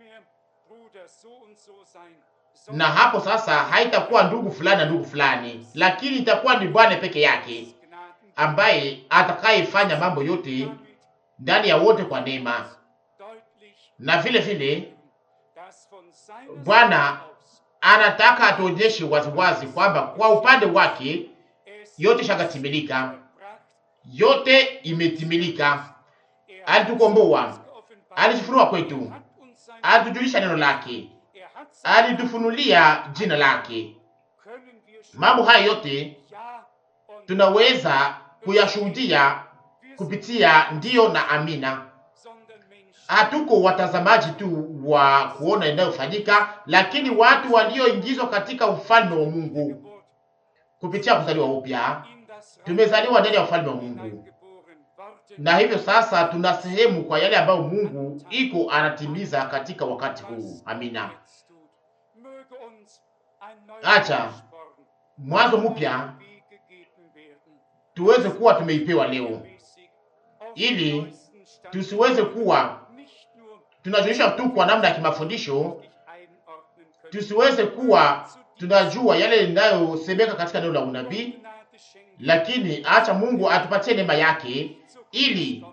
[SPEAKER 1] na hapo sasa haitakuwa ndugu fulani na ndugu fulani, lakini itakuwa ni Bwana peke yake ambaye atakayefanya mambo yote ndani ya wote kwa neema. Na vile vile Bwana anataka atuonyeshe waziwazi kwamba kwa upande wake yote shakatimilika, yote imetimilika. Alitukomboa, alijifunua kwetu, alitujulisha neno lake alitufunulia jina lake. Mambo haya yote tunaweza kuyashuhudia kupitia ndiyo na amina. Hatuko watazamaji tu wa kuona inayofanyika, lakini watu walioingizwa katika ufalme wa Mungu kupitia kuzaliwa upya. Tumezaliwa ndani ya ufalme wa Mungu, na hivyo sasa tuna sehemu kwa yale ambayo Mungu iko anatimiza katika wakati huu. Amina. Acha mwanzo mpya tuweze kuwa tumeipewa leo, ili tusiweze kuwa tunajulisha tu kwa namna ya kimafundisho, tusiweze kuwa tunajua yale inayosemeka katika neno la unabii, lakini acha Mungu atupatie neema yake, ili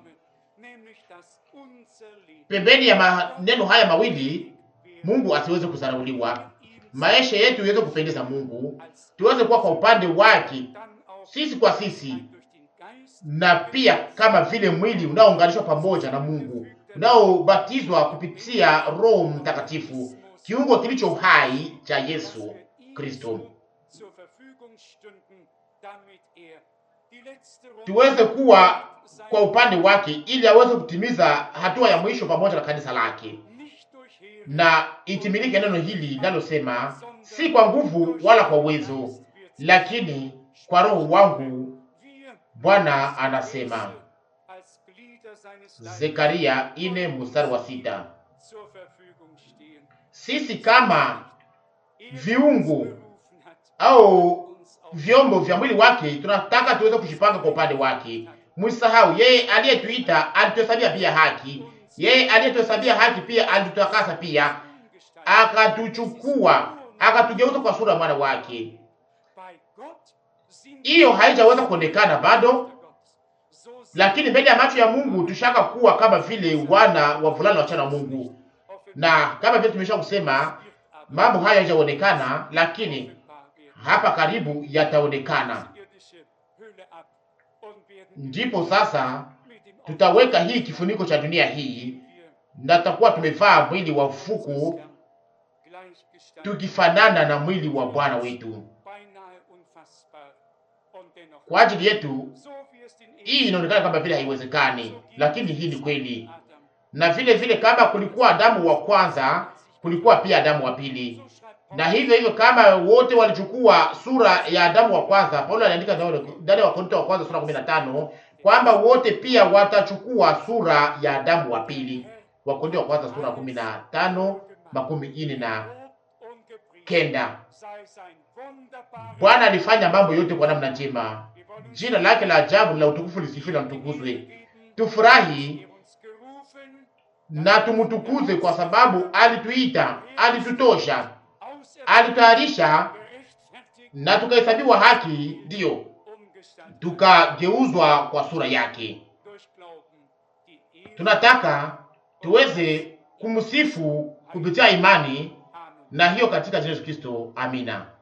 [SPEAKER 1] pembeni ya maneno haya mawili Mungu asiweze kudharauliwa maisha yetu iweze kupendeza Mungu, tuweze kuwa kwa upande wake sisi kwa sisi, na pia kama vile mwili unaounganishwa pamoja na Mungu, unaobatizwa kupitia Roho Mtakatifu, kiungo kilicho hai cha Yesu Kristo, tuweze kuwa kwa upande wake, ili aweze kutimiza hatua ya mwisho pamoja na kanisa lake na itimilike neno hili linalosema, si kwa nguvu wala kwa uwezo, lakini kwa roho wangu, Bwana anasema. Zekaria ine mstari wa sita. Sisi kama viungo au vyombo vya mwili wake tunataka tuweze kushipanga kwa upande wake. Msisahau yeye aliyetuita alituhesabia pia haki yeye aliyetuhesabia haki pia alitutakasa pia, akatuchukua akatugeuza kwa sura ya mwana wake. hiyo haijaweza kuonekana bado, lakini mbele ya macho ya Mungu tushaka kuwa kama vile wana wavulana wachana wa Mungu, na kama vile tumesha kusema mambo haya hayajaonekana, lakini hapa karibu yataonekana. Ndipo sasa tutaweka hii kifuniko cha dunia hii na tutakuwa tumevaa mwili wa ufuku tukifanana na mwili wa Bwana wetu. Kwa ajili yetu hii inaonekana kama vile haiwezekani, lakini hii ni kweli. Na vile vile kama kulikuwa Adamu wa kwanza, kulikuwa pia Adamu wa pili, na hivyo hivyo kama wote walichukua sura ya Adamu wa kwanza, Paulo anaandika ndani ya Wakorintho wa kwanza sura 15 kwamba wote pia watachukua sura ya Adamu wa pili. Wakorintho wa kwanza sura 15 makumi ine na kenda. Bwana alifanya mambo yote kwa namna njema, jina lake la ajabu la utukufu lisifiwe na mtukuzwe. Tufurahi na tumutukuze kwa sababu alituita, alitutosha, alitayarisha na tukahesabiwa haki, ndiyo tukageuzwa kwa sura yake. Tunataka tuweze kumsifu kupitia imani, na hiyo katika Yesu Kristo. Amina.